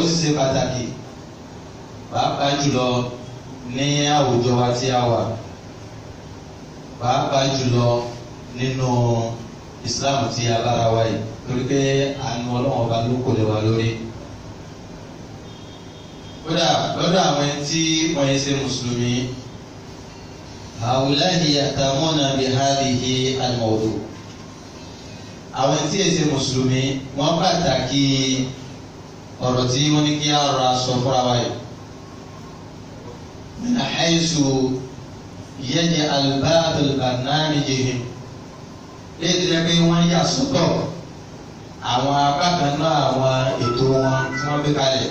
sì ṣe pàtàkì pàápàá jùlọ ní àwùjọ wa tí a wà pàápàá jùlọ nínú Islam tí a bára wa yìí torí pé àánú ọlọ́wọ́n ọba ló kò lè wà lórí. kódà lọ́dọ̀ àwọn tí wọ́n yẹ ṣe mùsùlùmí àwùláhi àtàmọ́nà bihadihi al-mawdu àwọn tí yẹ ṣe mùsùlùmí wọ́n pàtàkì ọ̀rọ̀ tí wọ́n ní kí á rọra sọ fúnra wa yìí. من حيث يجعل بعض برنامجهم léèdì rẹ pé wọ́n yà sọ́tọ̀ àwọn apá kan náà àwọn ètò wọn tí wọ́n gbé kalẹ̀.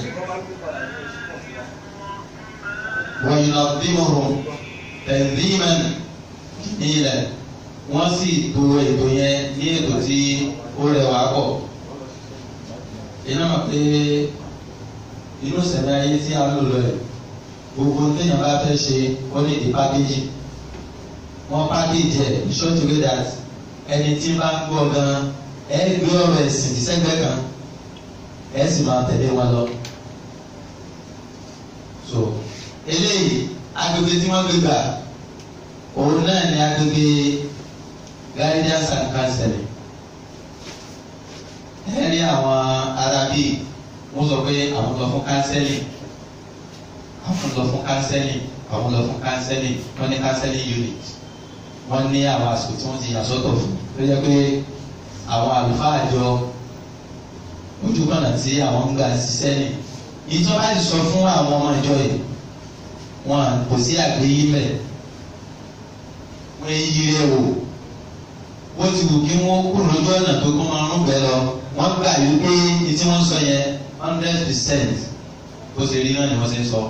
wọ́n yìí lọ bí mo rò tẹ̀síìmẹ̀n nílẹ̀ wọ́n sì to ètò yẹn ní ètò tí ó rẹwà pọ̀. iná mọ̀ pé inú sẹ̀mí ayé tí a ń lò lọ yìí gbogbo téèyàn bá fẹ́ ṣe wọ́n ní di pákéjì wọ́n pákéjì ẹ̀ ní short way that ẹni tí bá ń gbọ́ gan ẹ gbé ọ̀rọ̀ ẹ̀sìn tí sẹ́gbẹ́ kan ẹ sì máa tẹ̀lé wọn lọ. so eléyìí agbègbè tí wọ́n gbé gbà òun náà ní agbègbè guidance and counseling ẹ rí àwọn arábí wọ́n sọ pé àwọn lọ fún counseling àwọn lọ fún counseling àwọn lọ fún counseling wọ́n ní counseling unit wọ́n ní àwọn àsìkò tí wọ́n ti yà sọ́tọ̀ fún tó jẹ́ pé àwọn àlùfáà àjọ ojú kànnà tí àwọn ń gbà ṣiṣẹ́ ní ìjọba ti sọ fún àwọn ọmọ ìjọ yìí wọn kò sí àgbéyé mẹ wọ́n yí rẹ̀ wò wọ́n ti wù kí wọ́n kúrò lójú ọ̀nà tó kọ́ máa ń bẹ̀ lọ wọ́n gbà yí pé ní tí wọ́n sọ yẹn hundred percent bó ṣe rí náà ni wọ́n ṣe ń sọ.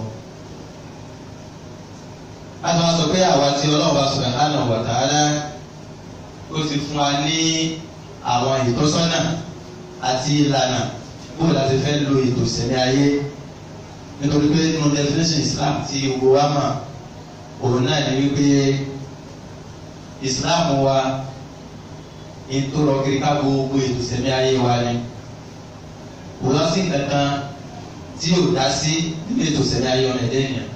láti wọ́n sọ pé àwa tí ọlọ́ọ̀bá subhanahu wa ta'ala ó ti fún wa ní àwọn ìtọ́sọ́nà àti ìlànà bó láti fẹ́ lo ètò ìṣẹ̀lẹ̀ ayé nítorí pé nínú definition Islam tí gbogbo wa mọ̀ òun náà ni wípé Islam wa ìtòrọ̀ kiri ká gbogbo ètò ìṣẹ̀lẹ̀ ayé wa ni òun lọ sí kankan tí yóò dá sí nínú ètò ìṣẹ̀lẹ̀ ayé ọmọ ẹ̀dẹ́ ènìyàn.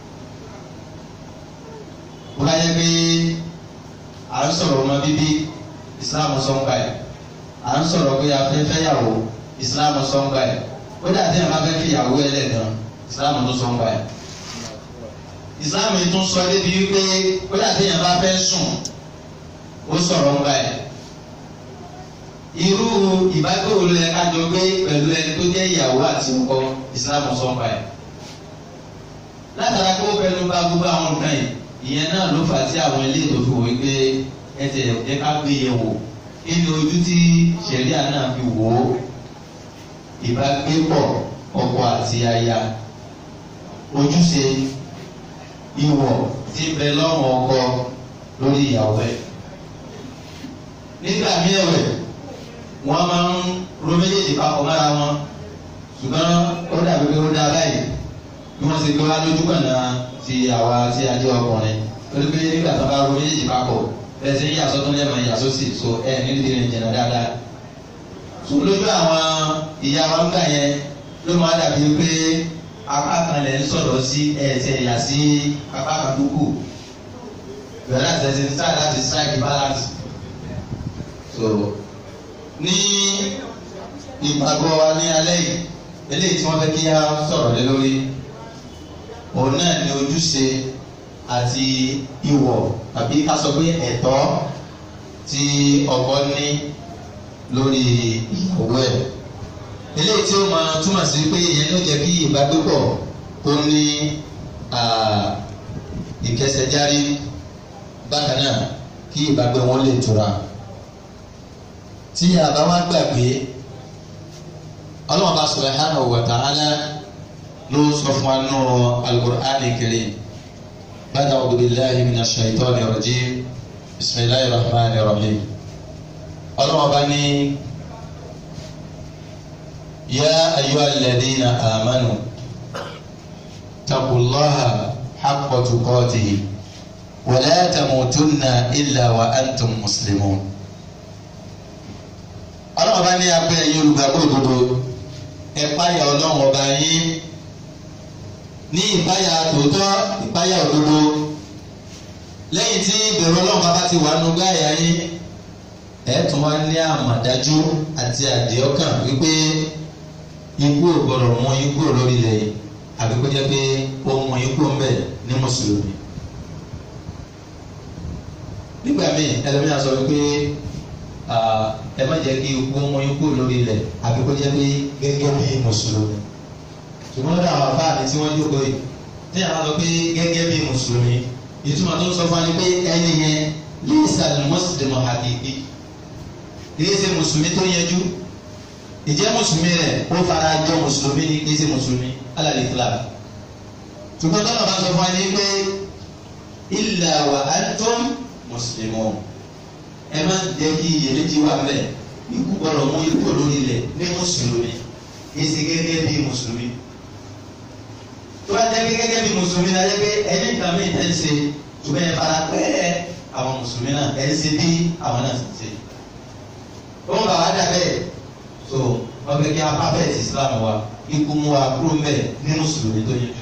wọ́n bá yẹ pé à ń sọ̀rọ̀ ọmọ bíbí Islam sọ́ngbà ẹ̀ à ń sọ̀rọ̀ pé a fẹ́ fẹ́yàwó Islam sọ́ngbà ẹ̀ ó dà tí a bá fẹ́ fìyàwó ẹlẹ́gàn Islam tó sọ́ngbà ẹ̀. Islam yìí tún sọ débi wípé ó dà tí a bá fẹ́ sùn ó sọ̀rọ̀ ńgbà ẹ̀ irú ìbágbéwò ló yẹ ká jọ gbé pẹ̀lú ẹni tó jẹ́ ìyàwó àti ọkọ ìsìlámù sọ́npa ẹ̀. látara kó fẹnu bá gbogbo àwọn nǹkan yìí ìyẹn náà ló fà á sí àwọn ilé ètò fi wò wípé ẹ tẹ̀ ẹ ká gbé yẹ̀ wò kí ni ojú tí ṣẹ̀ríà náà fi wò ó ìbágbépọ̀ ọkọ àti aya ojúṣe ìwọ̀ tí ń bẹ lọ́rùn ọkọ lórí ìyàwó ẹ̀. nígbà míì ẹ̀wẹ̀ wọ́n máa ń ro méjèèjì papọ̀ mára wọn ṣùgbọ́n ó dàbí pé ó dá báyìí bí wọ́n ṣe gbé wá lójú kànáà ti àwa tí a jẹ́ ọkùnrin torí pé nígbà tó bá ro méjèèjì papọ̀ ẹ ṣe ń yà sọ́tún lẹ́mọ̀ ìyà sósì so ẹ nílùú ti rìn jìnnà dáadáa. sùn lójú àwọn ìyá wa ń gbà yẹn ló máa dàbí pé apá kan lẹ̀ ń sọ̀rọ̀ sí ẹ̀ẹ́sẹ̀ ìyà sí apá kan tó kù bẹ̀rẹ̀ àti ẹ̀sìn sáà láti strike balance. so ní ìgbàgbọ́ wa ní alẹ́ yìí eléyìí tí wọ́n fẹ́ kí á sọ̀rọ̀ lé lórí òun náà ni ojúṣe àti ìwọ̀ tàbí ká sọ pé ẹ̀tọ́ tí ọkọ ní lórí ìyàwó ẹ̀ eléyìí tí ó máa túmọ̀ sí pé ìyẹn ló jẹ́ kí ìbágbépọ̀ kó ní ìkẹsẹ̀járí bákan náà kí ìbágbé wọn lè tura tí àbá wa gbàgbé ọlọ́mọba subhanahu wa ta'ala ló sọ fún wa nù al-Qur'an al-Karim bàtà a'udhu billahi minash shaitani rajim bismillahir rahmanir rahim ọlọ́mọba ní ya ayyuhal ladhina amanu taqullaha haqqa tuqatihi wa la tamutunna illa wa antum muslimun ọlọ́run bá ní abẹ́ ẹ̀yin olùgbàgbọ́ òdodo ẹ páyà ọlọ́run ọba yín ní ìpáyà tòótọ́ ìpáyà òdodo lẹ́yìn tí ìbẹ̀rù ọlọ́run bá ti wà nù gáyà yín ẹ tún wá ní àmọ̀dájú àti àdéhọ́kàn wípé ikú ò gbọdọ̀ mú ikú lórí ilẹ̀ yìí àbí kó jẹ́ pé ó mú ikú ń bẹ̀ ní mùsùlùmí. nígbà míì ẹlẹ́mìíràn sọ wípé ẹ má jẹ́ kí ikú mú ikú lórí ilẹ̀ àbí kó jẹ́ pé gẹ́gẹ́ bí mùsùlùmí. ṣùgbọ́n lọ́dọ̀ àwọn àbá mi tí wọ́n jókòó yìí tí àwọn sọ pé gẹ́gẹ́ bí mùsùlùmí ìtumọ̀ tó ń sọ fún wa ni pé ẹni yẹn lẹ́sà ni mùsùlùmí hakiki kìí ṣe mùsùlùmí tó yẹjú ìjẹ́ mùsùlùmí rẹ̀ ó fara jọ mùsùlùmí ni kìí ṣe mùsùlùmí alàlẹ́ islam ṣùgbọ́n tọ́lá bá sọ fún wa ní pé illa wa antum muslimun ẹ má jẹ́ kí iyèméjì wà mẹ́ ikú gbọ́dọ̀ mú ikú lórí ilẹ̀ ní mùsùlùmí kìí ṣe gẹ́gẹ́ bí mùsùlùmí tó bá jẹ́ gẹ́gẹ́ bí mùsùlùmí náà jẹ́ pé ẹni ìgbà míì tẹ́ ń ṣe ṣùgbọ́n ẹ fara pẹ́ àwọn mùsùlùmí náà ẹ ń ṣe bí àwọn náà ṣe ṣe wọn bá wa dàbẹ so wọn fẹ́ kí apá bẹ́ẹ̀ ti islam wa ikú mu wa kúrò mbẹ ní mùsùlùmí tó yẹjú.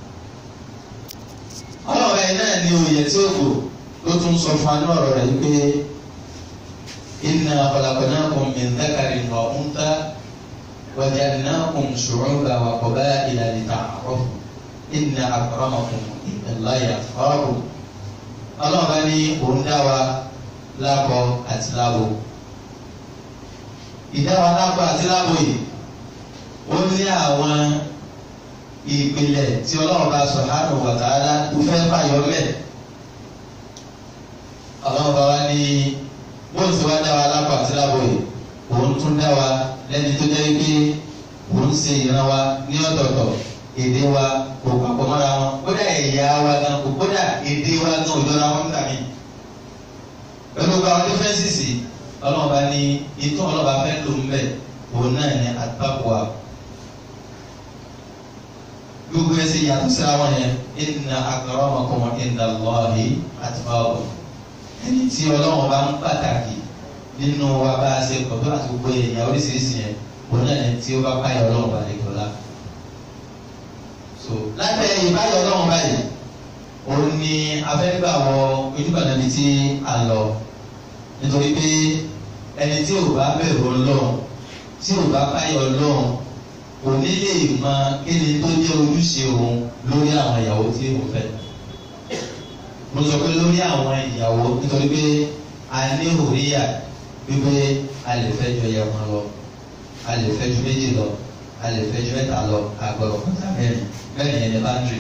ọlọ́run ẹ̀ náà ní oyè tí ó kù ló tún sọ fún anú ọ̀rọ̀ rẹ̀ pé inna khalaqnakum min dhakarin wa untha wa ja'alnakum shu'uban wa qaba'ila lita'arafu inna akramakum indallahi atqakum. ọlọ́run bá ní òun dá wa lábọ àti lábo ìdáwà lápò àti lápò yìí ó ní àwọn ìpìlẹ̀ tí ọlọ́run bá subhanahu wa ta'ala tó fẹ́ fàyọ mẹ́. ọlọ́run bá wá ní bóun ti wá dá wa lápò àti lápò yìí òun tún dá wa lẹ́ni tó jẹ́ pé òun ṣe ìran wa ní ọ̀tọ̀ọ̀tọ̀ èdè wa kò papọ̀ mọ́ra wọn kódà ẹ̀yà wa gan kò kódà èdè wa gan òjọra wọn nígbà míì. pẹ̀lú gba àwọn dífẹ́ǹsì ọlọ́run bá ní ìtọ́ ọlọ́run bá fẹ́ lò ń bẹ̀ òun náà ní àtàkùwà gbogbo ẹsẹ̀ yàtọ̀ síra wọn yẹn inna akramakum inda Allahi atqakum ẹni tí ọlọ́run bá ń pàtàkì nínú wa bá a ṣe pọ̀ tó àti gbogbo èèyàn oríṣiríṣi yẹn òun náà ní tí ó bá báyọ̀ ọlọ́run bá lè gbọ́lá. so lábẹ́ ìbáyọ̀ ọlọ́run báyìí òun ni afẹ́gbà wọ ojúbàdàn bíi tí a lọ nítorí pé ẹni tí ò bá bẹ̀rù ọlọ́run tí ò bá báyọ̀ ọlọ́run kò ní lè mọ kí ni tó jẹ́ ojúṣe òun lórí àwọn ìyàwó tí òun fẹ́. mo sọ pé lórí àwọn ìyàwó nítorí pé a ní òríyà wípé a lè fẹ́ ju ẹyẹ kan lọ a lè fẹ́ ju méjì lọ a lè fẹ́ ju mẹ́ta lọ àgbọ̀rọ̀ kọjá mẹ́rin mẹ́rin yẹn ní báńdìrì.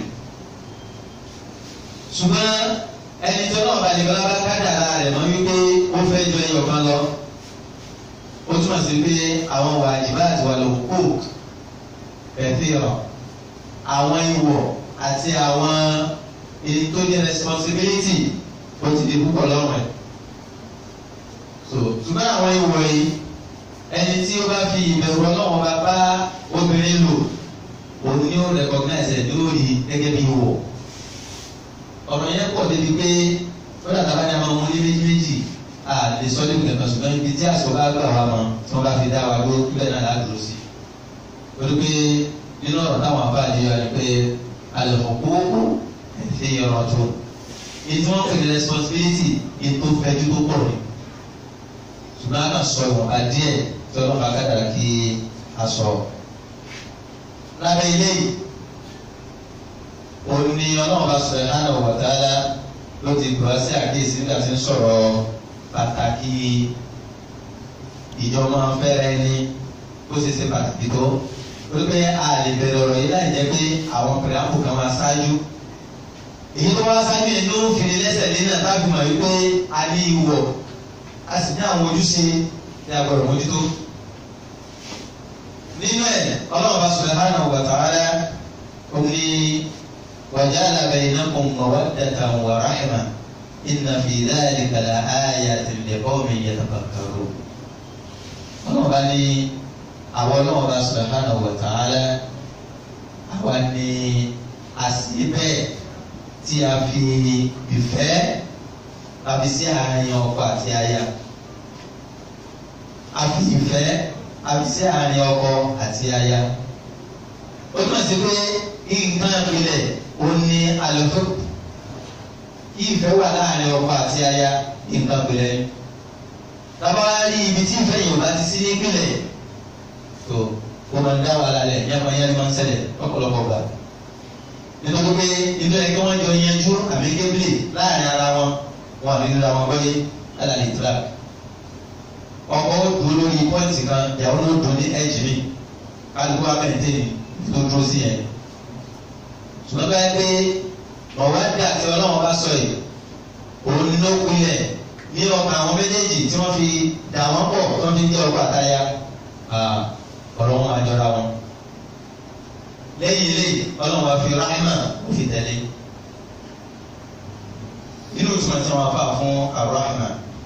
ṣùgbọ́n ẹni tó náà balẹ̀ bọ́lá bá kádàrá rẹ̀ mọ́ wípé ó fẹ́ ju ẹyẹ kan lọ ó túmọ̀ sí pé àwọn wàjibá àti wàlúùkù kẹfìrọ àwọn ìwọ àti àwọn èyí tó ní responsibility ó ti di púpọ̀ lọ́rùn ẹ̀. so ṣùgbọ́n àwọn ìwọ yìí ẹni tí ó bá fi ìbẹ̀rù ọlọ́wọ́n bá bá obìnrin lò òun ni ó recognize ẹ̀ lórí gẹ́gẹ́ bí ìwọ. ọ̀rọ̀ yẹn pọ̀ débi pé ó dàgbà bá ní àwọn ọmọ ní méjì méjì a lè sọ níbi kẹ̀kẹ́ ṣùgbọ́n ibi tí àṣọ bá gbà wá mọ́ tí wọ́n bá fi dá wa ló bẹ́ẹ̀ náà láti sí torí pé nínú ọ̀rọ̀ táwọn abáàdé wa ni pé alẹ́kọ̀ọ́kọ́ ẹ̀fẹ́ ọ̀rọ̀ tó ètò wọn pè ní responsibility ètò fẹ́jú tó pọ̀ ni ṣùgbọ́n a kàn sọ ìwọ̀nba díẹ̀ tí ọlọ́run bá kádàrá kí a sọ. lábẹ́ ilé yìí òun ni ọlọ́run bá sọ subhanahu wa ta'ala ló ti gbọ́ sí àkíyèsí nígbà tí ń sọ̀rọ̀ pàtàkì ìjọba fẹ́rẹ́ ní ó ṣe ṣe pàtàkì tó wípé a lè bẹ̀rẹ̀ ọ̀rọ̀ yìí láì jẹ́ pé àwọn pẹ̀lápù kan máa ṣáájú. èyí tó wá ṣáájú yẹn ló ń fini lẹ́sẹ̀ lé náà tábì mọ̀ wípé a ní ìwọ̀ a sì ní àwọn ojúṣe tí a gbọ́dọ̀ mójútó. nínú ẹ̀ ọlọ́run bá subhanahu wa ta'ala ó ní waja'ala bainakum mawaddatan wa rahma inna fi dhalika la ayatin liqawmin yatafakkarun. ọlọ́run bá ní àwọn ọlọ́run bá subhanahu wa ta'ala àwa ni àṣìbẹ́ tí a fi ìfẹ́ tàbí sí àárín ọkọ àti aya a fi ìfẹ́ àbí sí àárín ọkọ àti aya ó túmọ̀ sí pé nǹkan ìpìlẹ̀ ó ní àlùfẹ́ kí ìfẹ́ wà láàárín ọkọ àti aya nǹkan ìpìlẹ̀ ni tábà rí ibi tí ìfẹ́ yìí ò bá ti sí nípìlẹ̀ tó ó máa ń dá wàhálà lẹ̀ yẹ́n máa yẹ́n máa ń ṣẹlẹ̀ lọ́pọ̀lọpọ̀ gbà nítorí pé inú ẹ̀ kí wọ́n jọ yanjú àbí kébìlì láàárín ara wọn wọn àbí nira wọn gbọ́yé lálàlì tíra ọkọ ó dúró lórí pọ́ìntì kan ìyàwó ló dùn ní ẹ̀jì mi kálukú abẹ́ǹtẹ́ni tó dúró sí yẹn ṣùgbọ́n báyìí pé ọ̀wá dà tí ọlọ́run bá sọ yìí òun ló kulẹ̀ ní ọkàn àwọn méjèèjì tí wọ́n fi dà wọ́n pọ̀ tí wọ́n fi jẹ́ ọkọ àtaya ọ̀rọ̀ wọn máa jọra wọn lẹ́yìn ilé ọlọ́run wa fi rahma fi tẹ̀lé nínú ìtumọ̀ tí wọ́n fà fún arahma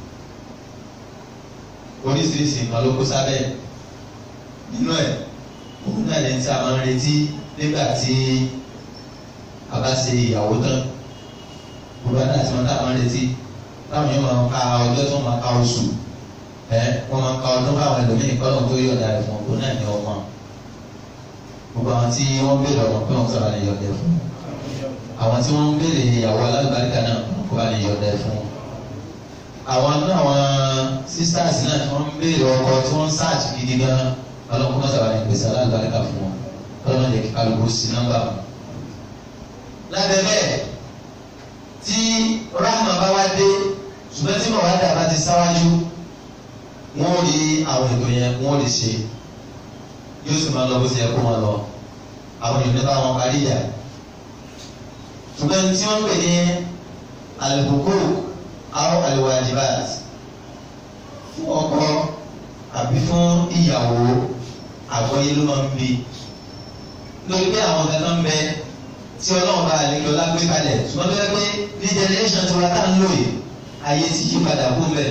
oríṣiríṣi nǹkan ló kó sábẹ́ nínú ẹ̀ òun náà lè tí a máa ń retí nígbà tí a bá ṣe ìyàwó tán gbogbo àti àti wọn tá a máa ń retí táwọn yóò máa ka ọjọ́ tó máa ka oṣù ẹ wọ́n máa ka ọdún báwọn ẹlòmíì kọ́lọ̀ tó yọ̀ọ̀dà rẹ̀ fún òun náà ní ọmọ gbogbo àwọn tí wọ́n béèrè ọmọ pé wọ́n sábà lè yọ̀ọ̀dẹ fún àwọn tí wọ́n béèrè ìyàwó alágbàríkà náà kó bá lè yọ̀ọ̀dẹ fún àwọn náà àwọn sisters náà tí wọ́n béèrè ọkọ tí wọ́n sáàtì gidi gan ọlọ́kùnrin náà sábà lè pèsè alágbàríkà fún wọn ọlọ́run lè kíkà lóko sí nọ́mbà wọn. lábẹ́ bẹ́ẹ̀ tí rahma bá wá dé ṣùgbọ́n tí màwá dà bá ti sáwájú wọ́n rí àwọn ètò yẹn wọ́n lè ṣe yóò sì máa lọ bó ti yẹ kó wọn lọ àwọn èèyàn nípa wọn parí ìyá ṣùgbọ́n tí wọ́n pè ní alùpùpù àwọn alwajibat fún ọkọ àbí fún ìyàwó àgbọ́yé ló máa ń bi lórí pé àwọn kankan ń bẹ tí ọlọ́run bá àlejò lágbé kalẹ̀ ṣùgbọ́n tó yẹ pé ní generation tí wọ́n tá ń lò yìí ayé ti yí padà kú mbẹ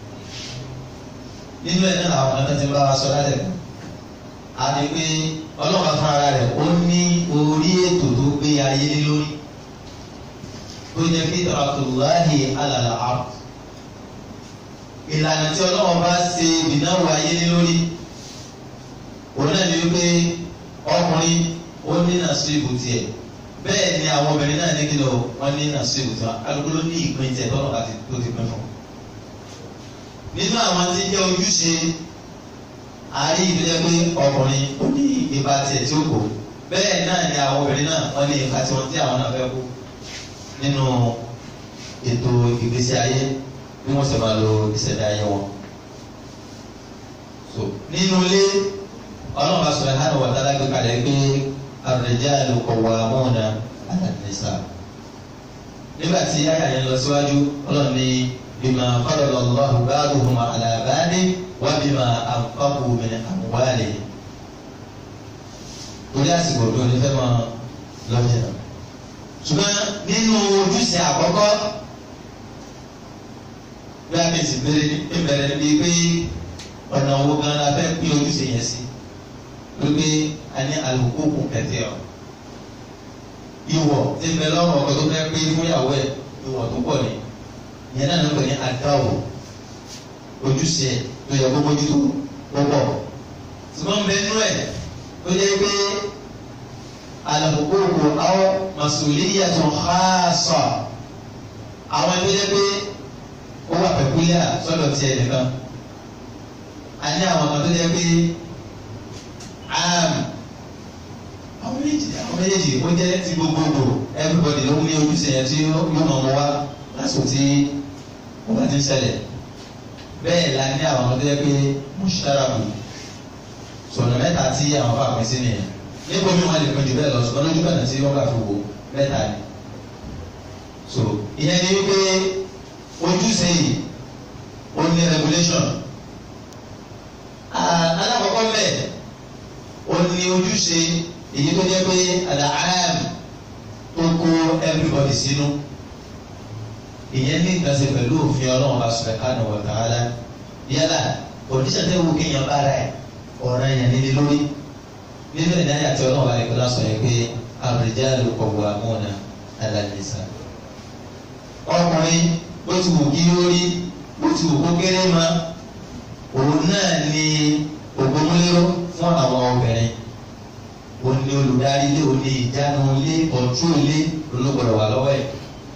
nínú ẹ̀ náà àwọn kan ti ń bá wa sọ lálẹ́ kan àti pé ọlọ́run fún ara rẹ̀ ó ní orí ètò tó gbé ayé lé lórí tó jẹ́ kí tàbátùláhì alàlà àrùn ìlànà tí ọlọ́run bá ṣe ìnáwó ayé lé lórí òun náà ní wípé ọkùnrin ó ní nàṣíbù tiẹ̀ bẹ́ẹ̀ ni àwọn obìnrin náà ní kílò wọ́n ní nàṣíbù tiwọn kálukú ló ní ìpín tiẹ̀ tọ́nà láti tó ti pín fún. nínú àwọn tí jẹ́ ojúṣe àárí ìdílé pé ọkùnrin ó ní ipa tiẹ̀ tí ó kò bẹ́ẹ̀ náà ni àwọn obìnrin náà wọ́n ní ipa tiwọn tí àwọn náà fẹ́ kú nínú ètò ìgbésí ayé bí wọ́n sì máa lo ìṣẹ̀dá ayé wọn. so nínú ilé ọlọ́run bá sọ̀rọ̀ hàn wọ́n dára gbé kalẹ̀ pé ar-rijalu qawwamuna 'ala an-nisa. nígbà tí ayé àyẹ̀ lọ síwájú ọlọ́run ní bima faddala Allahu ba'dahum 'ala ba'din wa bima anfaqu min amwalihim. torí àsìkò tó ní fẹ́ máa lọ́jọ́ náà. ṣùgbọ́n nínú ojúṣe àkọ́kọ́ bí a kì í sì bẹ̀rẹ̀ níbi pé ọ̀nà owó gan la fẹ́ pín ojúṣe yẹn sí wípé a ní alùpùpù kẹtẹ ọ ìwọ tí ń bẹ lọ́rùn ọkọ tó fẹ́ pé fún ìyàwó ẹ̀ ìwọ tó pọ̀ ní ìyẹn náà ló pè ní adáwò ojúṣe tó yẹ kó mójútó púpọ̀ ṣùgbọ́n bẹ nú ẹ̀ tó yẹ pé alùpùpù àwọn masuliyyatun khassa àwọn ẹgbẹ́ yẹ pé ó wà pẹ̀kúlíà sọ́dọ̀ tiẹ̀ nìkan a ní àwọn kan tó yẹ pé am àwọn méjì àwọn méjèèjì ó jẹ́ ti gbogbogbò everybody ló ní ojúṣe yẹn tí yóò mọ̀ mọ́ wá lásìkò tí ó bá ti ń ṣẹlẹ̀ bẹ́ẹ̀ la ní àwọn kan tó yẹ pé musharaku sọ̀nà mẹ́ta tí àwọn bá pín sí nìyẹn níbo mi wọn lè pín jù bẹ́ẹ̀ lọ ṣùgbọ́n lójú kànáà tí wọ́n bá fi wò mẹ́ta ni so ìyẹn ni wípé ojúṣe yìí ó ní regulation alákọ̀ọ́kọ́ mẹ́ẹ̀ ó ní ojúṣe èyí tó jẹ́ pé àlàáyàm tó kó everybody sínú ìyẹn ní ìgbàsẹ pẹ̀lú òfin ọlọ́run bá subhanahu wa ta'ala yálà òdíṣẹ́ tẹ́ wù kéèyàn bá ra ẹ̀ ọ̀ràn yẹn nílé lórí nínú ìdáyà àti ọlọ́run bá lè kọ́lá sọ yẹn pé ar-rijalu qawwamuna 'ala an-nisa. ọkùnrin bó ti wù kí lórí bó ti wù kó kéré ma òun náà ni ògbómọ gbéró fún àwọn obìnrin ó ní olùdarí ilé ó ní ìjánu ilé ọ̀tú ilé olóògbọ̀dọ̀ wà lọ́wọ́ ẹ̀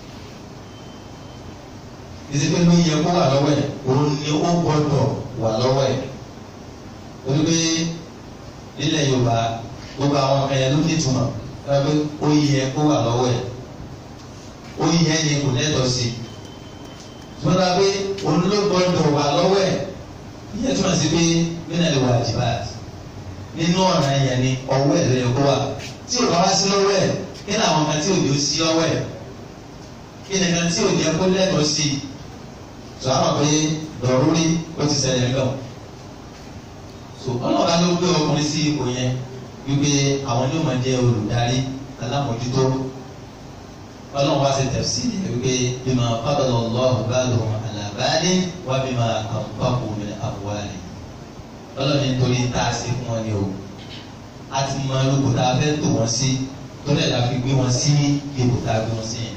ìsèpé ló yẹ kó wà lọ́wọ́ ẹ̀ òun ni ó gbọ́dọ̀ wà lọ́wọ́ ẹ̀ torí pé nílẹ̀ Yorùbá gbogbo àwọn ọmọ ẹ̀ ló ní ìtumọ̀ ẹ pé ó yẹ kó wà lọ́wọ́ ẹ̀ ó yẹ ni kò lẹ́tọ̀ọ́ sí i tọ́lá pé òun ló gbọ́dọ̀ wà lọ́wọ́ ẹ̀ ìyẹn túmọ̀ sí pé mínà lè wà jìbá nínú ọ̀nà yẹn ni ọwọ́ ẹ̀ ló yẹ kó wà tí ò bá wá sí lọ́wọ́ ẹ̀ kí ni àwọn kan tí ò ní ó sí lọ́wọ́ ẹ̀ kí ni kan tí ò ní kó lẹ́tọ̀ọ́ sí i tó a mọ̀ pé lọ́rùrí ó ti ṣẹlẹ̀ lọ. so ọlọ́ọ̀bá ló gbé ọkùnrin sí ipò yẹn wípé àwọn ní ó máa jẹ́ olùdarí alámòjútó ọlọ́run wá sí tẹ̀sí wípé bímọ fábọ̀lọ̀ lọ́ọ̀hún bá lòun àlàbáyé wá bímọ àpapọ̀ mi àbúwálé ọlọ́run nítorí tá a ṣe fún wọn ni o a ti mọ olùkó tá a fẹ́ tò wọ́n sí torí ẹ̀ la fi gbé wọn sí ipò tá a gbé wọn sí yẹn.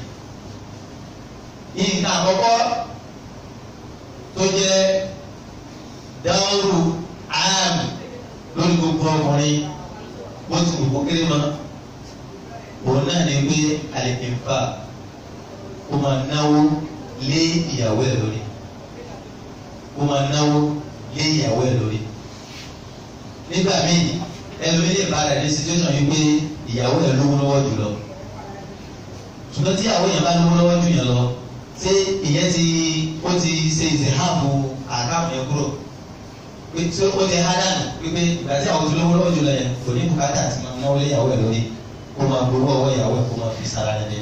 nǹkan àkọ́kọ́ tó jẹ́ dáwọ́rù áàmì lórí gbogbo ọkùnrin wọ́n ti wò kó kéré mọ́ òun náà ní pé àlèkèfà ó máa náwó lé ìyàwó ẹ̀ lórí ó máa náwó lé ìyàwó ẹ̀ lórí nígbà míì ẹlòmíì lè bá rẹ̀ ní situation yìí pé ìyàwó ẹ̀ lówó lọ́wọ́ jù lọ ṣùgbọ́n tí ìyàwó yẹn bá lówó lọ́wọ́ jù yẹn lọ ṣé ìyẹn ti ó ti ṣe ìṣèháàbò àkáàmù yẹn kúrò pé tí ó ti há dànù pé ìgbà tí àwọn ti lówó lọ́wọ́ jù lọ yẹn kò ní bùkátà àti máa náwó lé ìyàwó ẹ̀ lórí kó máa gbowó ọwọ́ ìyàwó ẹ̀ kó máa fi sára nílé.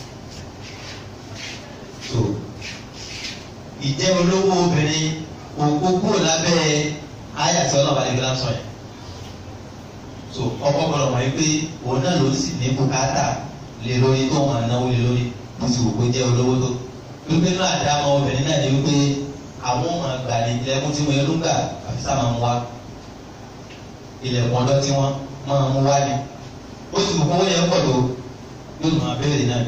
so ìjẹ́ olówó obìnrin òkú kúrò lábẹ́ ayàtọ̀ náà balẹ̀ gíláà sọ yẹn. so ọkọ gbọ́dọ̀ mọ̀ pé òun náà ló sì ní bùkátà lé lórí tó máa náwó lé lórí bó ti wù kó jẹ́ olówó tó. wípé náà àdámọ́ obìnrin náà ni wípé àwọn ọmọ àgbà ní ilẹ̀kùn tí wọ́n yẹn gbà àfi sá máa mú wá ilẹ̀kùn ọ̀dọ́ tí wọ́n máa mú wá ni ó sì mú kówó yẹn pọ̀ tó yóò máa bẹ̀rẹ̀ náà.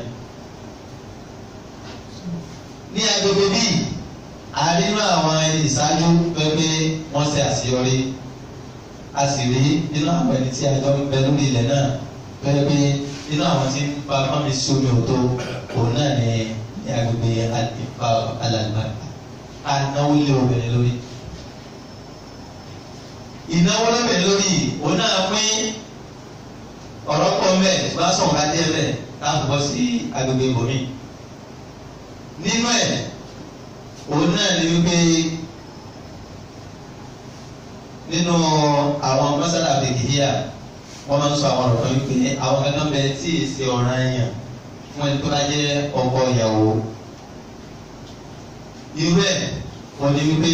ní agbègbè bíi àrínú àwọn ẹni ìṣáájú pẹ́pẹ́ wọ́n ṣe àṣeyọrí a sì rí nínú àwọn ẹni tí a jọ ń bẹ lórí ilẹ̀ náà pẹ́pẹ́ nínú àwọn tí ń bá fámi sómi òtó òun náà ní ní agbègbè ìfà alàlùbá anáwó lé obìnrin lórí. ìnáwó lóbìnrin lórí òun náà pín ọ̀rọ̀ pọ̀ mbẹ́ bá sọ̀rọ̀ bá dé mbẹ́ táwọn bọ́ sí agbègbè ibòmí. nínú ẹ̀ òun náà ni wípé nínú àwọn mọ́sálà fìdíhíà wọ́n máa ń sọ àwọn ọ̀rọ̀ kan wípé àwọn kankan bẹ tí ì ṣe ọ̀ràn èèyàn fún ẹni tó bá jẹ́ ọkọ ìyàwó. irú ẹ̀ wọ́n ní wípé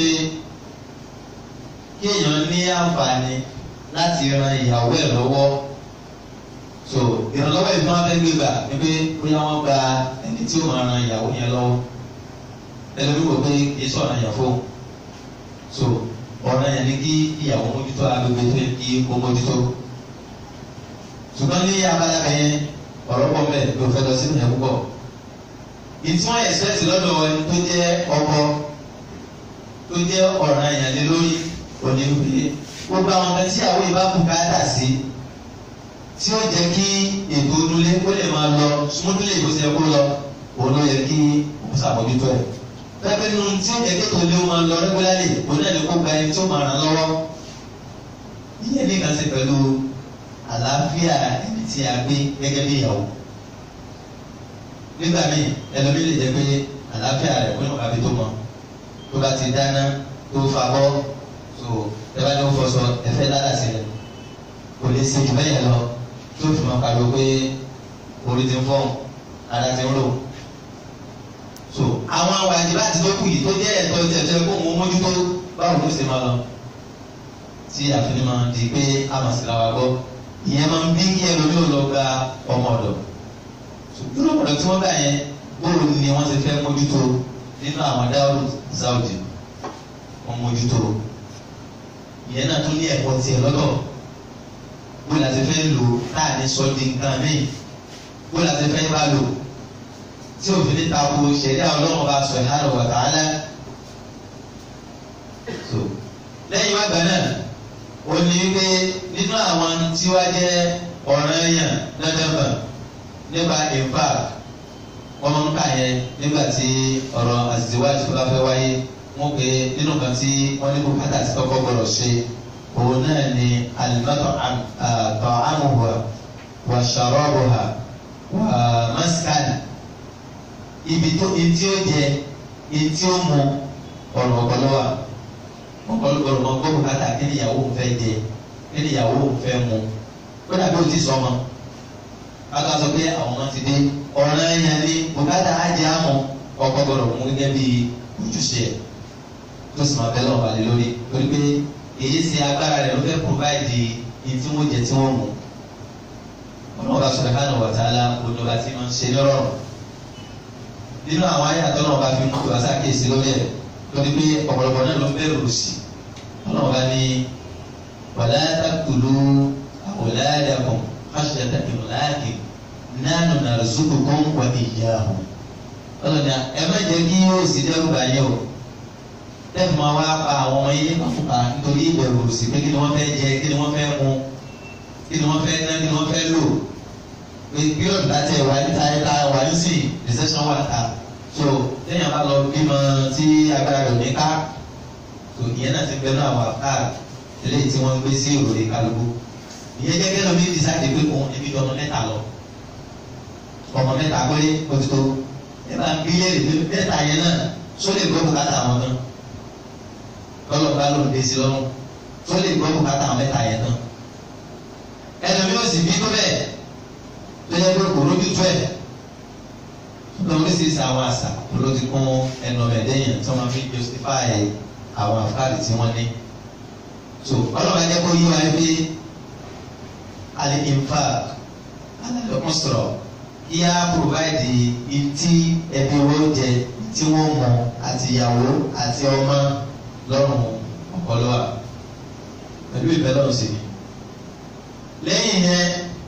kí èèyàn ní àǹfààní láti ran ìyàwó ẹ̀ lọ́wọ́ so ìrànlọ́wọ́ ìfún abẹ́ gbégbà ni pé bóyá wọ́n gba ẹni tí ó máa ran ìyàwó yẹn lọ́wọ́ ẹlẹ́mi wò pé kì í sọ̀rọ̀ yẹn fún so ọ̀rọ̀ yẹn ni kí ìyàwó mójútó agbègbè tó yẹ kí ó mójútó ṣùgbọ́n ní abala yẹn ọ̀rọ̀ pọ̀ bẹ́ẹ̀ ló fẹ́ lọ sínú yẹn púpọ̀ ìtún ẹ̀sẹ̀tì lọ́dọ̀ ẹni tó jẹ́ ọkọ tó jẹ́ ọ̀ràn yẹn lé lórí òní wípé gbogbo àwọn ọmọ tí àwọn ìbá kú káàdà sí tí ó jẹ́ kí ètò onúlé kó lè máa lọ súnmọ́tìlẹ̀ ìbò ṣe kó lọ òun ló yẹ kí ó ṣàmójútó ẹ̀. pẹ́pẹ́ nu tí ó jẹ́ kí ètò onúlé máa lọ rẹ́gbẹ́lálì òun náà ni kó gba ẹni tí ó máa ràn lọ́wọ́. ìyẹn ní kan ṣe pẹ̀lú àlàáfíà ẹni tí a gbé gẹ́gẹ́ bí ìyàwó. nígbà míì ẹlòmíì lè jẹ́ pé àlàáfíà rẹ̀ kó nípa bí tó mọ tó bá ti dáná tó fa bọ́ tó ẹ bá ní ó fọṣọ ẹ̀fẹ́ ládàá sílẹ̀ kò lè ṣe jù bẹ́yẹn lọ tó fi máa pariwo pé orí ti ń fọ́n ara ti ń rò. so àwọn àwọn àjẹbá àti tó kù yìí tó jẹ́ ẹ̀tọ́ ti ẹ̀tọ́ kó wọn mójútó báwo ló ṣe máa lọ. tí àfihàn máa di pé a máa sì ra wa gbọ́ ìyẹn máa ń bí kí ẹlòmíì ò lọ gba ọmọ ọ̀dọ̀. irú ọ̀dọ̀ tí wọ́n gbà yẹn bóòlù ni wọ́n ti fẹ́ mójútó nínú àwọn dáwọ́lù Saudi wọ́n mójútó ìyẹn náà tún ní ẹ̀kọ́ tiẹ̀ lọ́dọ̀ bó la ti fẹ́ lò táà ní sọ di nǹkan míì bó la ti fẹ́ bá lò tí òfin ní tako ṣẹ̀dá ọlọ́run bá sọ ìhárò wà tààlà. so lẹ́yìn wá gbà náà ó ní pé nínú àwọn tí wá jẹ́ ọ̀ràn èèyàn dandankan nípa ìfà wọ́n máa ń kà yẹn nígbà tí ọ̀rọ̀ àzìwájú tó bá fẹ́ wáyé wọ́n pe nínú kan tí wọ́n ní kó kátà sí kọ́kọ́ gbọ́dọ̀ ṣe òun náà ni alimọ́tò àmùhùwà wà ṣàrọ́bùhà wà mọ́síkàlì ibi tó etí ó jẹ etí ó mu ọ̀rọ̀ ọ̀pọ̀lọ́wà ọ̀pọ̀lọpọ̀ ọmọ gbọ́ bùkátà kí ni ìyàwó ń fẹ́ jẹ kí ni ìyàwó ń fẹ́ mu ó dàbí o ti sọ ọmọ káká sọ pé àwọn ọmọ ti dé ọ̀ràn ẹ̀yàn ní bùkátà ajé àmọ́ ọkọ gbọdọ̀ mú gẹ́gẹ́ bí ojúṣe ẹ̀ tó sì máa bẹ́ lọ́wọ́ balẹ̀ lórí torí pé èyí ṣe agbára rẹ̀ ló fẹ́ provide ní tí wọ́n jẹ tí wọ́n mú ọlọ́wọ́ bá subhanahu wa ta'ala olùdókà tí wọ́n ń ṣe lọ́rọ̀ nínú àwọn ayé àtọ́nà ọba fi mú ìwà sákèsí lórí ẹ̀ lórí pé ọ̀pọ̀lọpọ̀ náà ló ń bẹ̀rù sí ọlọ́run bá ní wala taqtulu awladakum khashyata imlaqin nahnu narzuqukum wa iyyahum ọlọ́run ní ẹ má jẹ́ kí yóò sì dẹ́rù bá yẹ o tẹ́fù máa wá pa àwọn ọmọ yín nípa nítorí ìbẹ̀rù sí pé kí ni wọ́n fẹ́ jẹ kí ni wọ́n fẹ́ mu kí ni wọ́n fẹ́ ná kí ni wọ́n fẹ́ lò pé bí ọ̀dà tẹ̀ wá níta ẹ̀ka wà ní sí recession wà ta so téèyàn bá lọ bímọ tí agbára rẹ̀ ní ká so ìyẹn náà ti bẹnu àwọn àká eléyìí tí wọ́n ń gbé sí òròlé kálukú ìyẹn jẹ́ kẹ́lọ́ mi dísáìdì pé òun níbi ju ọmọ mẹ́ta lọ ọmọ mẹ́ta péré ó ti tó ẹ bá ń bí léèrè pé mẹ́ta yẹn náà só lè gbọ́ bùkátà àwọn tán lọ́lọ́ bá lóun dé sí lọ́rùn só lè gbọ́ bùkátà àwọn mẹ́ta yẹn tán ẹlòmí ò sì bí tó bẹ́ẹ̀ tó yẹ pé kò lójú tó ẹ̀ lọ oríṣiríṣi àwọn àṣà ló ti kún ẹnu ọmọ ẹ̀dẹ́yìn tí wọ́n fi justify àwọn àfáàrí tí wọ́n ní. so ọlọ́run ẹ̀jẹ̀ kó yí wa pé alẹ́ ìfà alẹ́ ọ̀sọ̀rọ̀ kí á provide ìtí ẹbí owó jẹ tí wọ́n mọ àti ìyàwó àti ọmọ lọ́rùn ọ̀pọ̀lọ́wà pẹ̀lú ìfẹ́ lọ́rùn sí ni. lẹ́yìn yẹn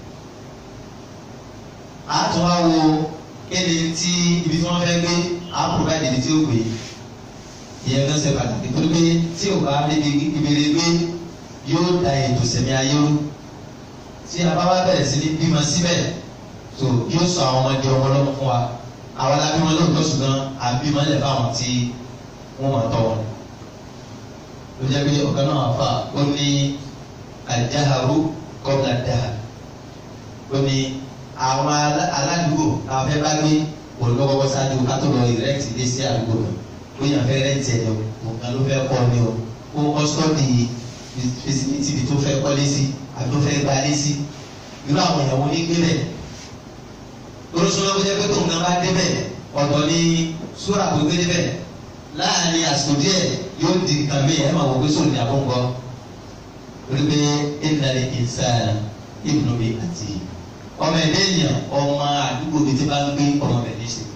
a tún wá wo kéde tí ibi tí wọ́n fẹ́ gbé àpòrò ìdílé tí ó gbé ìyẹn kan ṣe pàtàkì tó gbé tí ò bá débi ìbèrè gbé yóò da ètò sẹ̀mí ayé rú tí a bá wá bẹ̀rẹ̀ sí ní bímọ síbẹ̀ tó yóò sọ àwọn ọmọdé ọmọ lọ́mọ fún wa àwọn alábí wọn lóòótọ́ ṣùgbọ́n àbímọ lẹ̀ fáwọn tí wọ́n máa tọ́ wọn. ló jẹ́ pé ọ̀gá náà fà ó ní àjáharu kọ́bla dáhà ó ní àwọn aládùúgbò àwọn fẹ́ bá gbé olùkọ́kọ́ sáájú ká tó lọ ìrẹ́ǹtì dé sí àdúgbò náà ó yàn fẹ́ rẹ́ǹtì ẹ̀ lọ nǹkan ló fẹ́ kọ́ ni o ó kọ́sítọ́ọ̀dì fisiniti bi tó fẹ́ kọ́lé sí àbí tó fẹ́ gbalé sí irú àwọn ìyàwó ní gbélẹ̀ lóríṣiríṣi ló jẹ́ pé tó nǹkan bá débẹ̀ ọ̀dọ̀ ní súrà tó gbé débẹ̀ láàrin àsìkò díẹ̀ yóò di nǹkan mi ẹ̀ máa wọ pé sóòlù ní àbọ̀ǹkọ́ orí pé ìnàlẹ̀ ìsàn ìbùnúbi àti ọmọ ẹ̀dẹ́ ènìyàn ọmọ àdúgbò bíi tí bá ń gbé ọmọ rẹ̀ ní ṣe.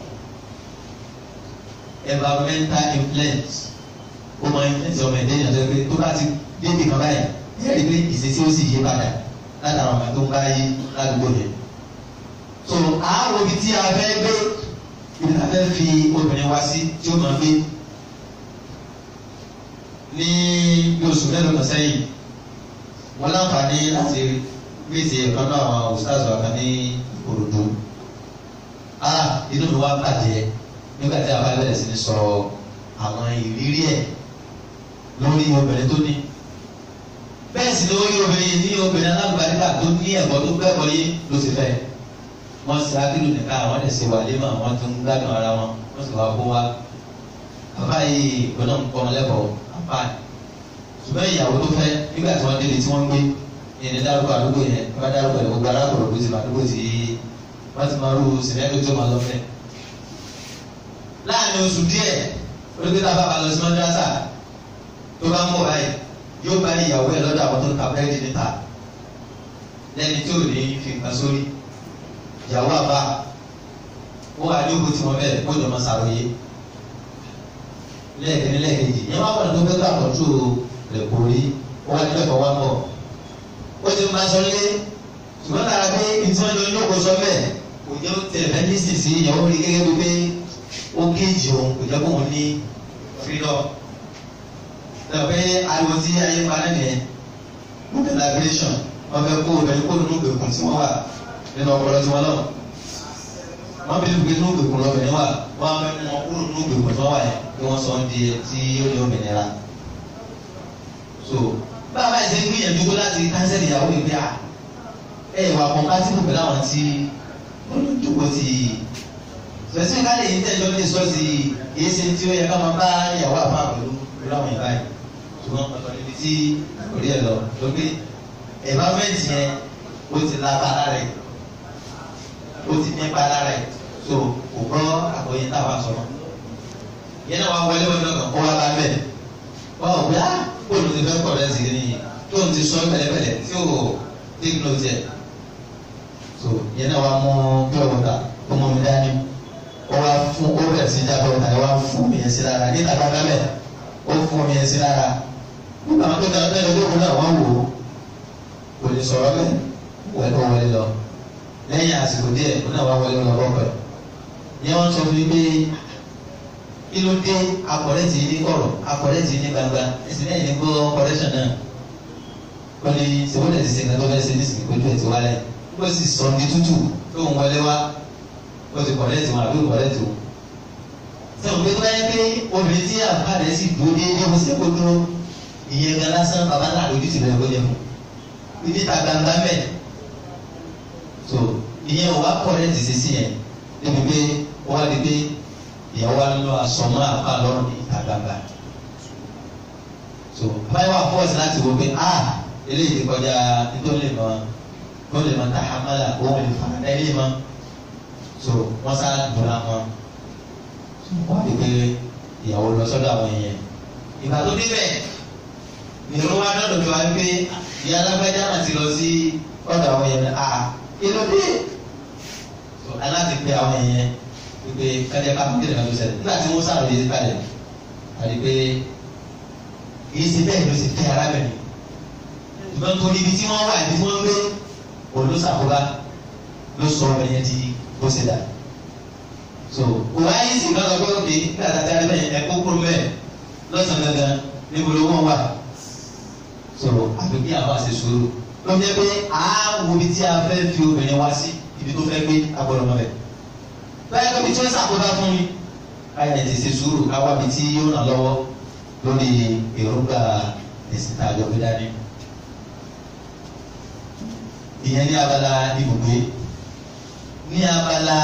environmental influence ó máa influence ọmọ ẹ̀dẹ́ ènìyàn tó gbé tó bá ti débi kan báyìí ẹ̀ rí pé ìṣesí ó sì yé padà látara ọmọ tó ń bá yí ládùúgbò yẹn. so àárò ibi tí a fẹ́ gbé ibi tí a fẹ́ fi obìnrin wá sí tí ó máa gbé ní bí oṣù mélòó kan sẹ́yìn wọ́n láǹfààní láti rí gbèsè kan náà àwọn ustaz wa kan ní Ìkòròdú ah inú mi wá bàjẹ́ nígbà tí a bá bẹ̀rẹ̀ sí ní sọ àwọn ìrírí ẹ̀ lórí obìnrin tó ní bẹ́ẹ̀ sì lórí obìnrin ní obìnrin alágbàdìgbà tó ní ẹ̀kọ́ tó gbẹ́kọ̀ yé ló ti fẹ́ wọ́n sì ákìlù nìka àwọn ẹ̀ sì wà lémà wọ́n tún gbádùn ara wọn wọ́n sì wá kó wá bàbá yìí ìgbọ́nà ń kọ́ wọn lẹ́kọ̀ọ́ àpá ṣùgbọ́n ìyàwó tó fẹ́ nígbà tí wọ́n délé tí wọ́n gbé ìní dárúkọ àdúgbò yẹn bá dárúkọ yẹn gbogbo arákùnrin ló ti máa dúgbò tí wọ́n ti máa rú sìmẹ́ntì tó máa lọ fẹ́. láàrin oṣù díẹ̀ olùkíta bàbá lọ sí mọ́dúrásà tó bá ń bọ̀ báyìí yóò bá ìyàwó ẹ̀ lọ́dọ̀ àwọn tó ń ta búrẹ́dì níta lẹ́ni tí ò ní fi nǹkan sórí ìyàwó àbá ó wà ní òkú tí wọ́n bẹ̀rẹ̀ kó jọ máa ṣàròyé lẹ́ẹ̀kẹ́ni lẹ́ẹ̀kejì yẹn wá pọ̀nà tó fẹ́ gbà tọ́jú rẹ̀ kò rí ó wá nílẹ̀ kọ́ wá bọ̀ ó ti máa sọ lé ṣùgbọ́n lára pé ìtí wọn jọ ní òkú sọ bẹ́ẹ̀ kò jẹ́ tẹ̀lifẹ́ ní sísì ìyàwó rí gẹ́gẹ́ bí pé ó géèjì òun kò jẹ́ kóun ní freedom. Ṣé pé ariwo tí ayé pa náà nìyẹn movie liberation wọ́n fẹ́ kó obìnrin kó nínú ìgbèkùn tí wọ́n wà nínú ọpọlọ tí wọ́n lọ wọ́n bí gbé nínú ìgbèkùn lọ́bìnrin wà wọ́n á fẹ́ mú wọn kúrò nínú ìgbèkùn tí wọ́n wà yẹn kí wọ́n sọ ń di tí ó ní òmìnira so báwa ẹ̀ ṣe ń gbìyànjú tó láti kánsẹ́lì ìyàwó ìgbé à ẹ̀ wà kọ̀ǹpátìbù pẹ̀lú àwọn tí wọ́n ló jókòó ti specifically yìí tẹ́jọ́ ní sọ́ọ̀sì èyí ṣe tí ó yẹ ká máa bá ìyàwó àfa pẹ̀lú pẹ̀lú àwọn ìbá yìí ṣùgbọ́n ọ̀tọ̀ níbi tí orí ẹ̀ lọ ló gbé environment yẹn ó ti lágbára rẹ̀ ó ti nípa lára rẹ̀ so kò gbọ́ àkọyé táwa sọ̀rọ̀ yẹn náà wá wọlé wọn lọ́kàn kó wá bá bẹ́ẹ̀ wọ́n ò gbé ah bóòlù ti fẹ́ kọ̀ rẹ̀ sí ní tó ń ti sọ pẹ̀lẹ́pẹ̀lẹ́ tí ò take note yẹ so yẹn náà wá mú pure water ó mú mi dání ó wá fún ó bẹ̀rẹ̀ sí jábọ̀ ọ̀tà ẹ̀ wá fún mi yẹn sí lára níta gbàgbà bẹ́ẹ̀ ó fún mi yẹn sí lára nígbà wọn tó dáná bẹ́ẹ̀ lóko náà wọ́n wò ó kò lè sọ̀rọ̀ bẹ́ẹ̀ wọ́n tó wọlé lọ lẹ́yìn àsìkò díẹ̀ ó náà wá wọlé lọ bọ́pẹ̀ yẹn wọ́n sọ fún mi pé kí ló dé akọ̀rẹ́tì ní kọ̀rọ̀ akọ̀rẹ́tì ní gbangba ẹ̀sìn náà ní gbọ́ kọ̀rẹ́ṣọ̀n náà wọ́n ní sèwọ́n ti sèǹkà tó fẹ́ ṣe ní sìnkú ojú ẹ̀ ti wálẹ̀ ó sì sọ ní tútù tó ń wọlé wá ó ti kọ̀rẹ́tì wọn àbí kọ̀rẹ́tì wọn. sẹ́wọ̀n pé tó bá yẹ pé obìnrin tí àbá rẹ̀ sì dúró déédéé mo sì kó dúró ìyẹn gan lásán bàbá náà lójú ti bẹ̀rẹ̀ kó jẹ fún ibi ta gbangba mẹ́ so ìyẹn ò wá kọ̀rẹ́tì sí sí yẹn débi pé wọ́n á di pé ìyàwó alọ asọmọ àfa lọrùn ní ìta gbangba so báyìí wà fọwọ́sì láti wọ pé ah eléyìí ti kọjá nítorí mọ tó lè mọ tahamala òun lè fara dá ilé mọ so wọ́n sá dùnà wọn wọ́n ti pé ìyàwó lọ sọ́dọ̀ àwọn èèyàn ìgbà tó débẹ̀ nìró wa dọ́dọ̀ tó wá pé ìyá alágbájá náà ti lọ sí ọ̀dọ̀ àwọn èèyàn ah kí ló dé so aláti pé àwọn èèyàn pé kájá ká fún kílẹ̀ ká tó ṣẹlẹ̀ nígbà tí wọ́n sáré yé kalẹ̀ àti pé kì í ṣe bẹ́ẹ̀ ló ṣe fẹ́ arábìnrin ṣùgbọ́n torí ibi tí wọ́n wà ibi tí wọ́n ń gbé olùsàkóbá ló sọ ọmọ yẹn di bó ṣe dà so òwò ayé sì lọ́dọ̀ pé òkè nígbà tá a ti arábìnrin yẹn ẹ̀kọ́ kúrò bẹ́ẹ̀ lọ́sàn-án gangan níbo ló wọ́n wà so àfi kí àwọn àṣẹ sùúrù ló ń jẹ́ pé àá wo ibi tí a fẹ́ fi obìnrin wá sí ibi tó fẹ́ gbé agbọ́dọ̀ mọ́ bẹ́ẹ̀ báyìí kọ́bi tí wọ́n ṣàkóbá fún mi káyọ̀ ti ṣe sùúrù káwá mi tí yóò ràn lọ́wọ́ lórí èròǹgbà ẹ̀sìn tá a jọ fi dání. ìyẹn ní abala ibùgbé ní abala